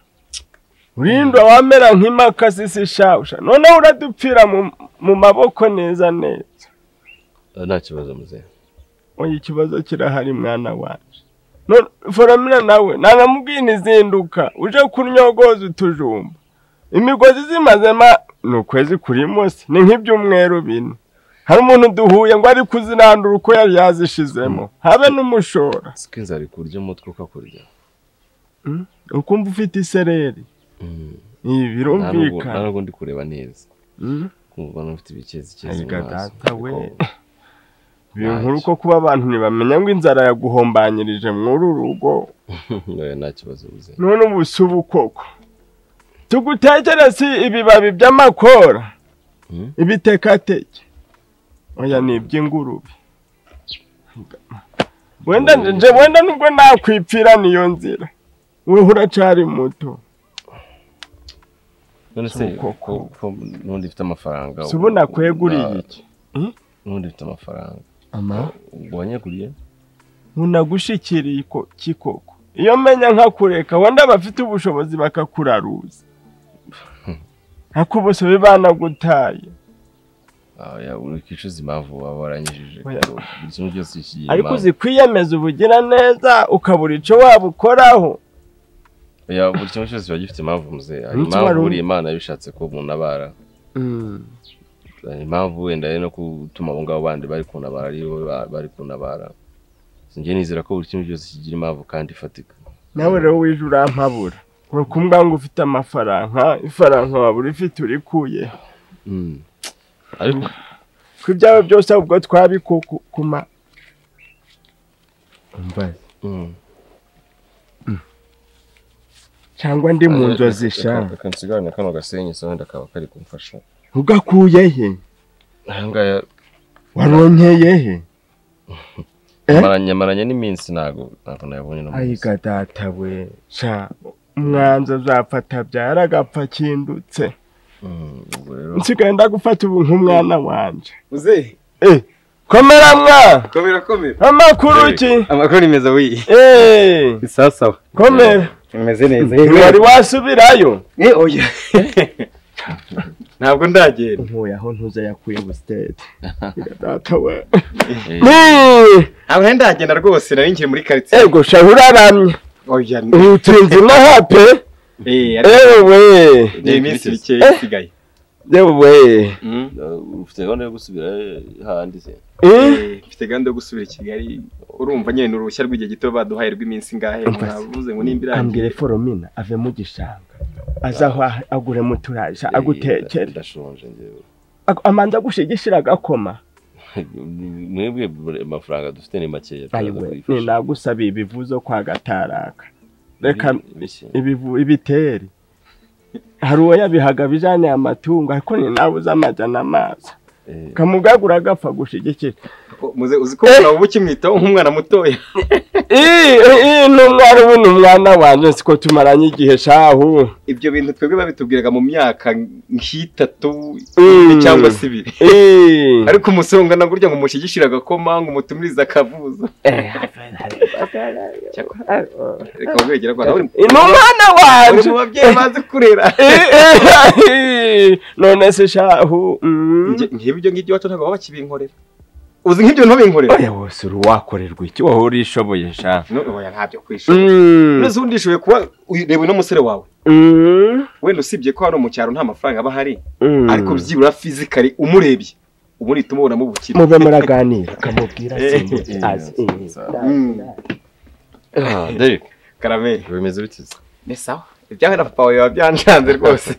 [SPEAKER 17] urindwa wamera nk'impaka zisishausha noneho uradupfira mu- mu maboko neza neza
[SPEAKER 18] nta kibazo muzehe
[SPEAKER 17] oya ikibazo kirahari mwana wanje None foromina nawe nangamubwiye ntizinduka uje kunyogoza utujumba imigozi zimazema ni ukwezi kuri munsi ni nk'ibyumweru bine hari umuntu duhuye ngo ari kuzinandura uko yari yazishizemo habe n'umushora
[SPEAKER 18] siko inzara ikurya umutwe ukakurya
[SPEAKER 17] Mm? ukumva ufite isereri ibi
[SPEAKER 18] Nta nubwo- nta
[SPEAKER 17] birumvikana
[SPEAKER 18] nubwo ndi kureba neza
[SPEAKER 17] Mm.
[SPEAKER 18] kumva n'ufite ibikezi
[SPEAKER 17] Erega data we biri nkuru ko kuba abantu ntibamenya ngo inzara yaguhombanyirije mw'uru rugo
[SPEAKER 18] nta kibazo muzehe
[SPEAKER 17] none ubu si ubu koko tugutekere si ibibabi by'amakora ibitekateke oya ni iby'ingurube wenda nje wenda nubwo nakwipfira niyo nzira weho uracari muto
[SPEAKER 18] none se ko- ko n'undi mfite amafaranga
[SPEAKER 17] Si ubu nakweguriye
[SPEAKER 18] Na-
[SPEAKER 17] iki?
[SPEAKER 18] n'undi mfite amafaranga
[SPEAKER 17] Ama?
[SPEAKER 18] ubwo wanyaguriye
[SPEAKER 17] unagushyikiriye iko- iki koko iyo menya nkakureka wenda abafite ubushobozi bakakuraruza ntakubusobe banagutaye
[SPEAKER 18] oya uri kwicuza impamvu waba waranyijije
[SPEAKER 17] Oya.
[SPEAKER 18] kuko buri kimwe cyose kigira
[SPEAKER 17] ariko
[SPEAKER 18] impamvu.
[SPEAKER 17] uzi kwiyemeza ubugira neza ukabura icyo waba ukoraho
[SPEAKER 18] oya buri kimwe cyose kiba gifite impamvu muzehe hari
[SPEAKER 17] Umunsi wari
[SPEAKER 18] impamvu
[SPEAKER 17] umwe.
[SPEAKER 18] buri imana yabishatse ko umuntu abara hari impamvu wenda ari no gutuma abo ngabo bandi bari kuntabara ari bo ba- bari kuntabara njye nizera ko buri kimwe cyose kigira impamvu kandi ifatika
[SPEAKER 17] nawe rero wije urampabura ni ukumbwa ngo ufite amafaranga ifaranga waba urifite urikuye
[SPEAKER 18] Mm. ariko
[SPEAKER 17] ko ibyawe byose ahubwo twabikukuma umva cyangwa ndi mu nzozi sha
[SPEAKER 18] reka nsigarane kano gasenyi se wenda kaba kari kumfasha
[SPEAKER 17] ugakuyehe
[SPEAKER 18] aha ngaya
[SPEAKER 17] waronkeyehe
[SPEAKER 18] Maranye- maranye n'iminsi ntabwo ntabwo nayabonye no mu-
[SPEAKER 17] ayiga data we sha umwanzi azafata abyara agapfa akindutse nsigaye ndagufata ubu nk'umwana wanje
[SPEAKER 19] Muzehe,
[SPEAKER 17] Eh, komera mwa
[SPEAKER 19] komera komera.
[SPEAKER 17] amakuru ki
[SPEAKER 19] Amakuru ni meza wiyi.
[SPEAKER 17] Eh,
[SPEAKER 19] Sawa sawa.
[SPEAKER 17] komera
[SPEAKER 19] Umeze neza.
[SPEAKER 17] wari wasubirayo
[SPEAKER 19] Eh oya. Ntabwo ndagenda.
[SPEAKER 17] Nkuye aho ntuze yakuye busitede. data we
[SPEAKER 19] Ntabwo ndagenda rwose nari nkiri muri quartier.
[SPEAKER 17] Ego sha uraramye
[SPEAKER 19] Oya. ni-
[SPEAKER 17] utinze inaha pe
[SPEAKER 19] Eh
[SPEAKER 17] ewe
[SPEAKER 19] Ni iminsi bikeya isigaye.
[SPEAKER 17] yewe
[SPEAKER 18] Uh, ufite gahunda yo gusubira eh, hahandi se
[SPEAKER 19] Eh, Mfite gahunda yo gusubira i Kigali. Urumva nyine ni uruhushya rw'igihe gito baduhaye rw'iminsi ingahe. Navuze ngo nimba irangiye.
[SPEAKER 17] ambwire foromina ave mu gishanga aza aho ah- aguremo uturaja agutekere
[SPEAKER 18] ndashonje njyewe
[SPEAKER 17] Ak- amanza gushigishira agakoma
[SPEAKER 18] mwebwe buri- amafaranga dufite ni makeya turaza
[SPEAKER 17] ayiwe
[SPEAKER 18] kuyifasha.
[SPEAKER 17] ninagusabiye ibivuzo kwa gataraka reka
[SPEAKER 18] Ibi- ibiki?
[SPEAKER 17] ibivu- ibiteri hari uwo yabihaga bijyane amatungo ariko ni nawe uzi amajyana amazi kamugagura agapfa gushigikira
[SPEAKER 19] muze uzi ko ubu ukimwitaho nk'umwana mutoya
[SPEAKER 17] iyi ni umwana ubu ni umwana wanjye siko tumaranye igihe shahu
[SPEAKER 19] ibyo bintu twebwe babitubwiraga mu myaka nk'itatu
[SPEAKER 17] Mm.
[SPEAKER 19] cyangwa se ibiri
[SPEAKER 17] Eh.
[SPEAKER 19] ariko umusonga ntabwo urya ngo umushigishire agakoma ngo umutumirize akavuza reka wegera rwanda uri
[SPEAKER 17] ni umwana wanjye
[SPEAKER 19] uri mu babyeyi bazi kurera
[SPEAKER 17] none se shahu
[SPEAKER 19] nk'ibi ibyo ngibyo iwacu ntabwo baba bakibinkorera uzi nk'ibyo ntubinkorera
[SPEAKER 17] oya wose uri uwakorerwa iki wowe urishoboye sha
[SPEAKER 19] oya ntabyo kwishura
[SPEAKER 17] Mm.
[SPEAKER 19] neza undi ishoboye kuba uyu- reba uno musore wawe wenda usibye ko hano mu cyaro nta mafaranga aba ahari
[SPEAKER 17] Mm.
[SPEAKER 19] ariko byibura fizikari umurebye uba uhita umubona mu bukire
[SPEAKER 17] mube muraganira kamubwira
[SPEAKER 19] Eh,
[SPEAKER 17] simbuzi
[SPEAKER 19] eh,
[SPEAKER 17] azi
[SPEAKER 19] Mm.
[SPEAKER 18] Derek
[SPEAKER 19] karameri
[SPEAKER 18] bimeze bite
[SPEAKER 19] ni sawa ibyawe na papa wawe biba byancanze rwose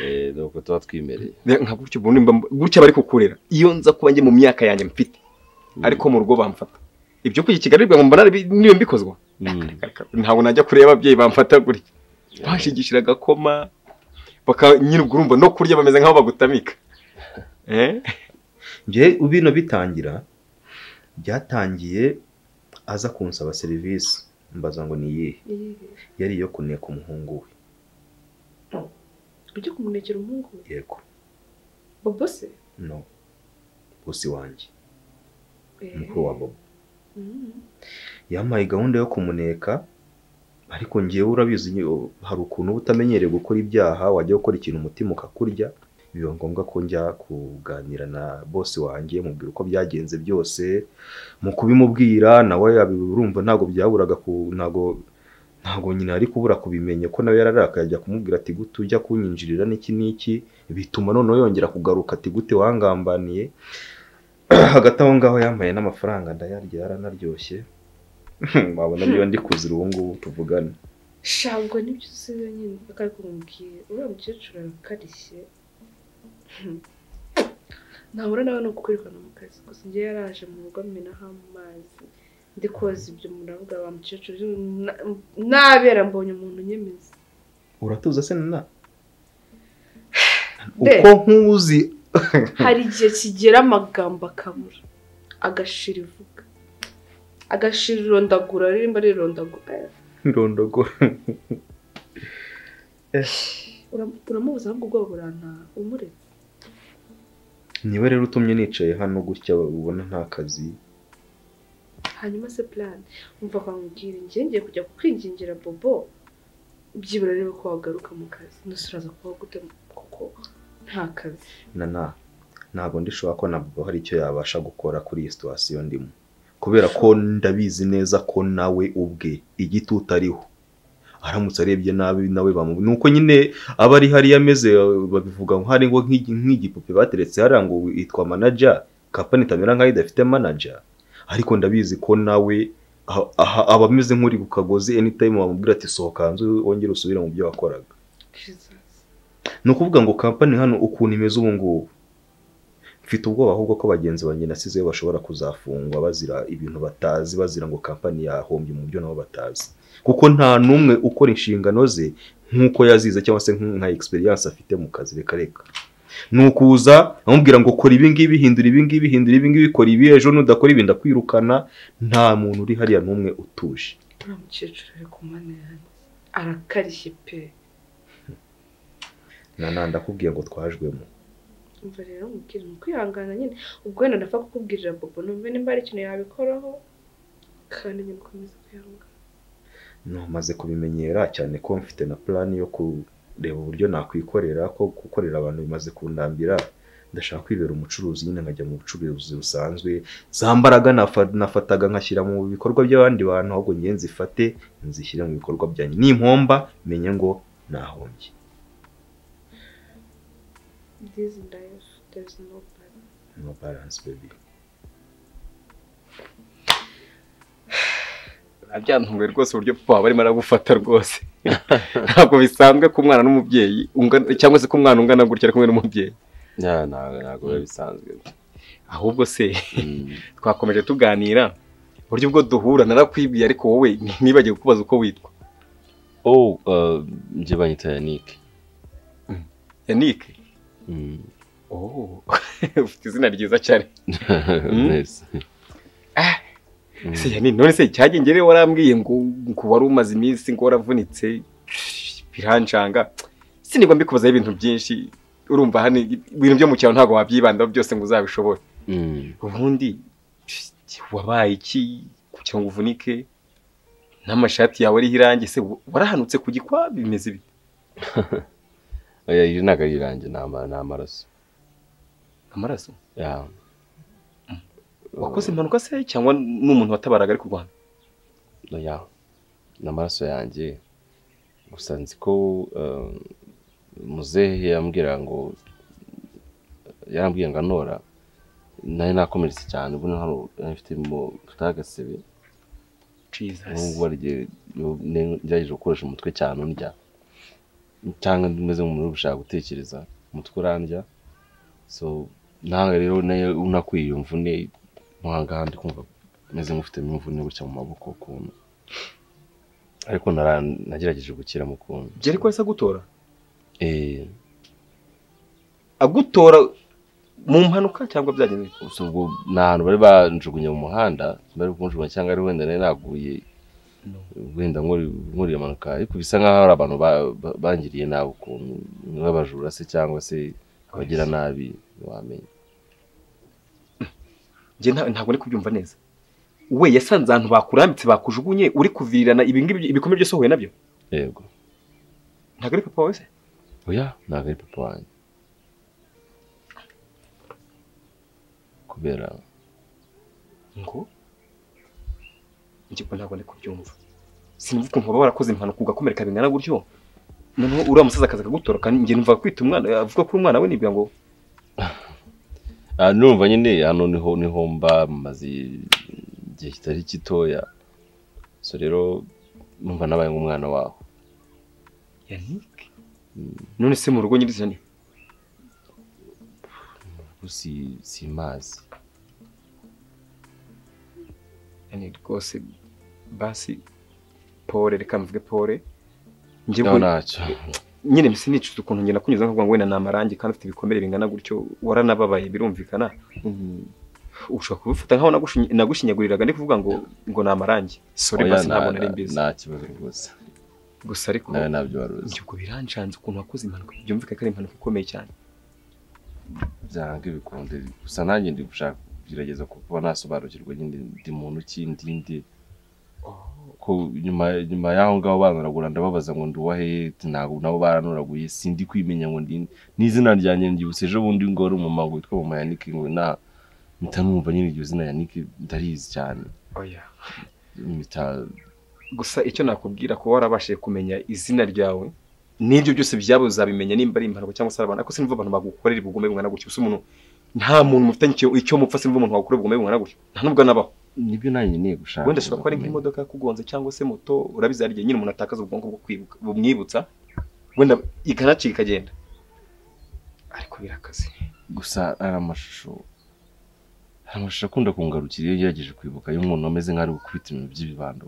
[SPEAKER 18] Eh, ni uko tuba twimereye
[SPEAKER 19] nka gutyo ubundi mba- gutya bari kukurera iyo nza kuba njye mu myaka yanjye mfite ariko mu rugo bamfata ibyo kujya i kigali bivuga ngo mbona ari bi- niyo mbikozwa ntabwo najya kureba ababyeyi bamfata gutya bashigishira agakoma baka nyine ubwo urumva no kurya bameze nk'aho bagutamika
[SPEAKER 16] njye bino bitangira byatangiye aza kunsaba serivisi mbaza ngo ni iyihe yari iyo kuneka umuhungu we
[SPEAKER 15] ujya kumunekera umuhungu we
[SPEAKER 16] yego
[SPEAKER 15] bobo se
[SPEAKER 16] no bosi wanjye
[SPEAKER 15] Eh.
[SPEAKER 16] mukuru wa bobo
[SPEAKER 15] Mm.
[SPEAKER 16] yampaye gahunda yo kumuneka ariko ngewe urabizi nyine, hari ukuntu uba utamenyereye gukora ibyaha wajya gukora ikintu umutima ukakurya biba ngombwa ko njya kuganira na bosi wanjye mubwira uko byagenze byose mu kubimubwira nawe yabi- urumva ntabwo byaburaga ku ntabwo ntabwo nyina ari kubura kubimenya ko nawe yararakaye ajya kumubwira ati gute ujya kunyinjirira n'iki n'iki bituma noneho yongera kugaruka ati gute wangambaniye hagati aho ngaho yambaye n'amafaranga ndayarya yaranaryoshye wabona niba ndi kuzira ubu ngubu tuvugane
[SPEAKER 15] shabwo nibyo uzi wenyine mpaka ariko umubwiye uriya mukecuru arakarishye Hmm. nahura nawe ni ukukwirukanwa mu kazi gusa njye yaraje mu rugo amenaho amazi ndi koza ibyo muravuga wa mukecuru na- nabera mbonye umuntu unyemeza
[SPEAKER 16] uratuza se na
[SPEAKER 15] De.
[SPEAKER 16] uko nkuzi
[SPEAKER 15] hari igihe kigera amagambo akabura agashira ivuga agashira irondagura ririmba rirondagura Eh,
[SPEAKER 16] irondogora Eh,
[SPEAKER 15] uram- uramubuza ahubwo ubwoba burantaha umuretse
[SPEAKER 16] niwe rero utumye nicaye hano gutya ubona nta kazi
[SPEAKER 15] hanyuma se plan umva kwamubwira njye ngiye kujya kukwingingira bobo byibura rero ko wagaruka mu kazi nose uraza kuba gute kuko nta kazi
[SPEAKER 16] nana ntabwo ndishobora ko na Bobo hari icyo yabasha gukora kuri iyi situwasiyo ndimo kubera ko ndabizi neza ko nawe ubwe igitutu ariho aramutse arebye nabi nawe bamu nuko nyine aba ari hariya ameze babivuga ngo hari ngo nk'igi- nk'igipupe bateretse hariya ngo itwa manager kapani itamera nkaho idafite manager ariko ndabizi ko nawe aha- aha- aba ameze nk'uri ku kagozi anytime wamubwira ati sohoka hanze wongere usubire mu byo wakoraga ni ukuvuga ngo kampani hano ukuntu imeze ubu ngubu mfite ubwoba ahubwo ko bagenzi banjye nasizeyo bashobora kuzafungwa bazira ibintu batazi bazira ngo kampani yahombye mu byo nabo batazi kuko nta n'umwe ukora inshingano ze nk'uko yazize cyangwa se nka experience afite mu kazi reka reka ni ukuza amubwira ngo kora ibi ngibi hindura ibi ngibi hindura ibi ngibi kora ibi ejo nudakora ibi ndakwirukana nta muntu uri hariya n'umwe utuje
[SPEAKER 15] uriya mukecuru ari ku mana yanjye arakarishye pe
[SPEAKER 16] nana ndakubwiye ngo twajwemo
[SPEAKER 15] umva rero mubwira ni ukwihangana nyine ubwo wenda ndapfa kukubwirira bobo numve nimba hari ikintu yabikoraho kandi nyine ukomeze kwihangana
[SPEAKER 16] namaze kubimenyera cyane ko mfite na plan yo kureba uburyo nakwikorera ko gukorera abantu bimaze kundambira ndashaka kwibera umucuruzi nyine nkajya mu bucuruzi busanzwe za mbaraga nafa- nafataga nkashyira mu bikorwa by'abandi bantu ahubwo ngiye nzifate nzishyire mu bikorwa byanjye nimpomba menye ngo nahombye
[SPEAKER 15] this life there is no balance
[SPEAKER 16] no balance baby
[SPEAKER 19] byantunguye rwose uburyo papa wawe arimo aragufata rwose ntabwo bisanzwe ko umwana n'umubyeyi ungana- cyangwa se ko umwana ungana gutya ari kumwe n'umubyeyi
[SPEAKER 18] ntabwo biba bisanzwe
[SPEAKER 19] ahubwo se twakomeje tuganira uburyo ubwo duhura narakwibwiye ariko wowe ntibagiwe kukubaza uko witwa
[SPEAKER 18] oh uh, njye banyita yannick
[SPEAKER 19] yanike oh ufite izina ryiza cyane Mm.
[SPEAKER 18] Neza.
[SPEAKER 19] se yani none se cyagenye rero warambwiye ngo ngo wari umaze iminsi ngo waravunitse biranjanga sinigwa mbikubazaho ibintu byinshi urumva hano ibintu byo mu cyaro ntabwo wabyibandaho byose ngo uzabishobore ubundi wabaye iki kugira ngo uvunike n'amashati yawe ariho irangi se warahanutse ku gikwa bimeze bite
[SPEAKER 18] Oya, iri ntabwo ari iranjye ni ama- ni amaraso
[SPEAKER 19] amaraso
[SPEAKER 18] Ya.
[SPEAKER 19] wakoze impanuka se cyangwa ni umuntu watabaraga ari kurwana
[SPEAKER 18] oya ni amaraso yanjye gusa nzi ko eh, muzehe yambwira ngo yarambwiye ngo anora nari nakomeretse cyane ubu hano mfite mu kagasebe n'ubwo barigiye ngerageje gukoresha umutwe cyane ndya cyangwa meze nk'umuntu ushaka gutekereza umutwe urandya so ntabwo rero nayo unakwiye iyo mvune mo hangahandi kumva meze nk'ufitemo imvune gutya mu maboko ukuntu ariko nara- nagerageje gukira mu kuntu
[SPEAKER 19] byari ko yahise agutora
[SPEAKER 18] eh
[SPEAKER 19] agutora mu mpanuka cyangwa byagenze bite?
[SPEAKER 18] gusa ubwo ni ahantu bari banjugunye mu muhanda bari kunjugunya cyangwa ari wenda nari naguye wenda nkuri- nkuriye impanuka ariko bisa nk'aho hari abantu ba- ba- bangiriye nabi ukuntu nk'abajura se cyangwa se abagira nabi wamenya
[SPEAKER 19] njye nta- ntabwo ndi kubyumva neza we yasanze ahantu bakurambitse bakujugunye uri kuvirirana ibingibi ibikomere byose uhuye nabyo
[SPEAKER 18] yego
[SPEAKER 19] ntabwo ari papa wawe se
[SPEAKER 18] oya ntabwo ari papa wanjye kubera
[SPEAKER 19] ngo njye ko ntabwo ndi kubyumva sinumva ukuntu baba barakoze impanuka ugakomereka bingana gutyo noneho uriya musaza akaza akagutora kandi njye numva kwita umwana avuga ko uri umwana we nibwira ngo
[SPEAKER 18] Ah, numva nyine hano niho niho mba maze igihe kitari gitoya so rero numva nabaye nk'umwana waho
[SPEAKER 19] yanike none se mu rugo nyirizina ni
[SPEAKER 18] si si mazi
[SPEAKER 19] yani rwose basi pole reka mvuge pole njye
[SPEAKER 18] No,
[SPEAKER 19] bwo-
[SPEAKER 18] ntacyo.
[SPEAKER 19] nyine mbese nicuza ukuntu ngenda kunyuza nkavuga ngo wenda ni amarangi kandi ufite ibikomere bingana gutyo waranababaye birumvikana Mm, ushobora kubifata nk'aho nagushinyi- nagushinyaguriraga ndi kuvuga ngo ngo ni amarangi sore
[SPEAKER 18] Oya,
[SPEAKER 19] basi
[SPEAKER 18] nta-
[SPEAKER 19] ntabwo nari
[SPEAKER 18] nta-
[SPEAKER 19] mbizi
[SPEAKER 18] nta kibazo rwose
[SPEAKER 19] gusa ariko
[SPEAKER 18] nawe ntabyo wari uzi
[SPEAKER 19] ubwo birancanze ukuntu wakoze impanuka byumvikane ko ari impanuka ikomeye cyane
[SPEAKER 18] byanga ibikunde gusa nanjye ndi gushaka kugerageza kuba nasobanukirwa nyine ndi muntu ki ndi ndi ko nyuma nyuma y'aho ngaho banoragura ndababaza ngo ndi uwahehe ntabwo nabo baranoraguye sindi kwimenya ngo ndi n'izina ryanjye ndyibutse ejo bundi ngo wari umumama witwa mama yanike ngo na mpita numva nyine iryo zina yanike ndarizi cyane
[SPEAKER 19] oya
[SPEAKER 18] mpita
[SPEAKER 19] gusa icyo nakubwira kuba warabashije kumenya izina ryawe n'ibyo byose byabo uzabimenya nimba ari impanuka cyangwa se ari abantu ariko sinumva abantu bagukorera ubugome bungana gutyo gusa umuntu nta muntu mufitanye icyo- icyo mupfa sinumva umuntu wagukorera ubugome bungana gutyo nta nubwo anabaho
[SPEAKER 18] nibyo nanjye ngiye gushaka
[SPEAKER 19] wenda ashobora kuba ari nk'imodoka yakugonze cyangwa se moto urabizi hari igihe nyine umuntu atakaza ubwonko bwo kwibuka bumwibutsa wenda ikanacika ikagenda ariko birakaze
[SPEAKER 18] gusa ari amashusho hari amashusho akunda kungarukira iyo ngerageje kwibuka y'umuntu ameze nk'aho ari gukubita ibintu by'ibibando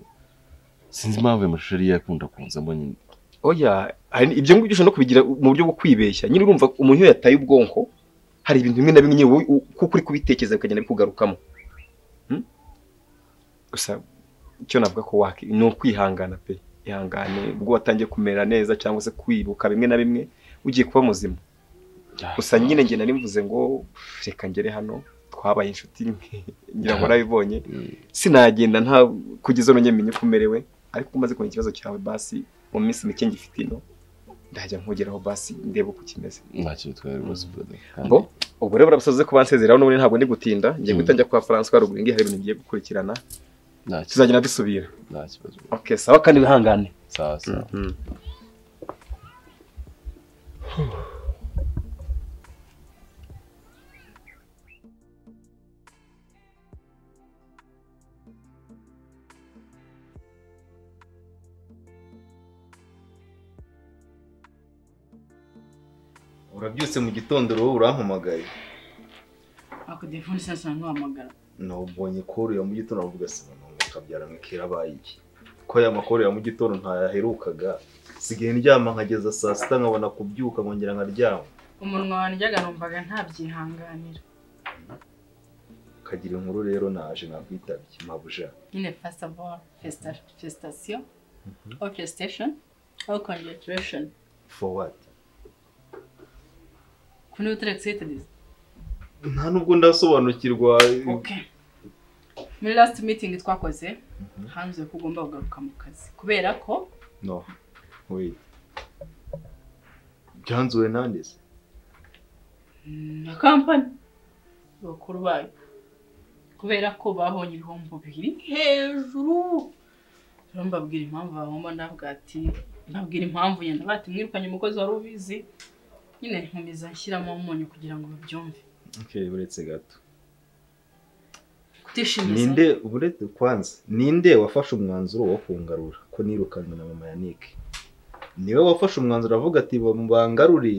[SPEAKER 18] sinzi impamvu ayo mashusho ariyo akunda kunzamo nyine
[SPEAKER 19] oya hari ibyo ngibyo ushobora no kubigira mu buryo bwo kwibeshya nyine urumva umuntu iyo yataye ubwonko hari ibintu bimwe na bimwe nyine wowe u- kuko uri kubitekereza bikagenda bikugarukamo Hmm? gusa icyo navuga ko waki ni ukwihangana pe ihangane ubwo watangiye kumera neza cyangwa se kwibuka bimwe na bimwe ugiye kuba muzima gusa nyine njye nari mvuze ngo reka ngere hano twabaye inshuti ngira ngo narabibonye sinagenda nta kugeza ubu nyemenye uko umerewe ariko umaze kumenya ikibazo cyawe basi mu minsi mike ngifite ino ndajya nkugeraho basi ndebe uko kimeze
[SPEAKER 18] ntacyo bitwaye rwose brother
[SPEAKER 19] ngo ubwo rero burabasaze ko bansezeraho n'ubundi ntabwo ndi gutinda ngiye guhita njya kwa François ruguru ngiye hari ibintu ngiye gukurikirana tuzagenda dusubira
[SPEAKER 18] nta kibazo
[SPEAKER 19] okay sawa kandi wihangane
[SPEAKER 18] sawa sawa
[SPEAKER 16] urabyutse mu gitondo uruhu urampamagaye
[SPEAKER 9] ako telefone sasa ntiwahamagara
[SPEAKER 16] nabonye ko urira mu gitondo aravuga se umuntu kabyara ngo kera abaye iki ko aya makuru ya mu gitondo ntayaherukaga sigaye ndyama nkageza saa sita nkabona kubyuka nkongera nkaryama
[SPEAKER 9] umunwa wandyaga numvaga ntabyihanganira
[SPEAKER 16] kagira inkuru rero naje nakwitabye mabuja
[SPEAKER 9] nyine first of all festa- festation or festation or congratulation
[SPEAKER 16] for what
[SPEAKER 9] kuri utere excited
[SPEAKER 16] nta nubwo ndasobanukirwa
[SPEAKER 9] okay muri last meeting twakoze hanze ko ugomba kugaruka mu kazi kubera ko
[SPEAKER 16] no wait byanzuwe nande se
[SPEAKER 9] na kampani bakuru bayo kubera ko babonye ibihombo bibiri hejuru rero mbabwira impamvu bahomba ndavuga ati mbabwira impamvu yenda bati mwirukanye umukozi wari ubizi nyine nkomeza nshyiramo umunyu kugira ngo babyumve
[SPEAKER 16] okay uretse gato
[SPEAKER 9] kutishimiza
[SPEAKER 16] ninde uretse kwanza ninde wafashe umwanzuro wo kungarura ko nirukanwe na mama yanike niwe wafashe umwanzuro avuga ati bangarure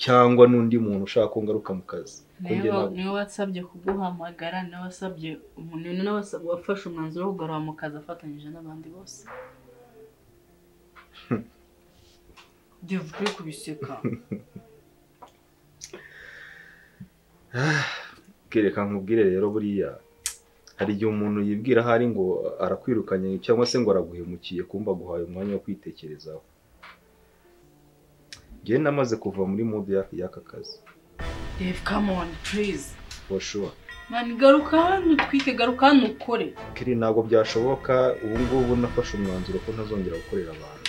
[SPEAKER 16] cyangwa n'undi muntu ushaka kungaruka mu kazi Ko njye
[SPEAKER 9] niwe
[SPEAKER 16] ntabwo-
[SPEAKER 9] niwe wasabye kuguhamagara niwe wasabye umuntu ni nawe wasa- wafashe umwanzuro wo kugarura mu kazi afatanyije n'abandi bose devuge kubiseka
[SPEAKER 16] kereka nkubwire rero buriya hari igihe umuntu yibwira ahari ngo arakwirukanye cyangwa se ngo araguhemukiye kumva aguhaye umwanya wo kwitekerezaho njyewe namaze kuva muri mudu y'aka kazi
[SPEAKER 9] devu kamoni purize
[SPEAKER 16] for sure
[SPEAKER 9] mani garuka hano utwike garuka hano ukore
[SPEAKER 16] kiri ntabwo byashoboka ubu ngubu nafashe umwanzuro ko ntazongera gukorera abantu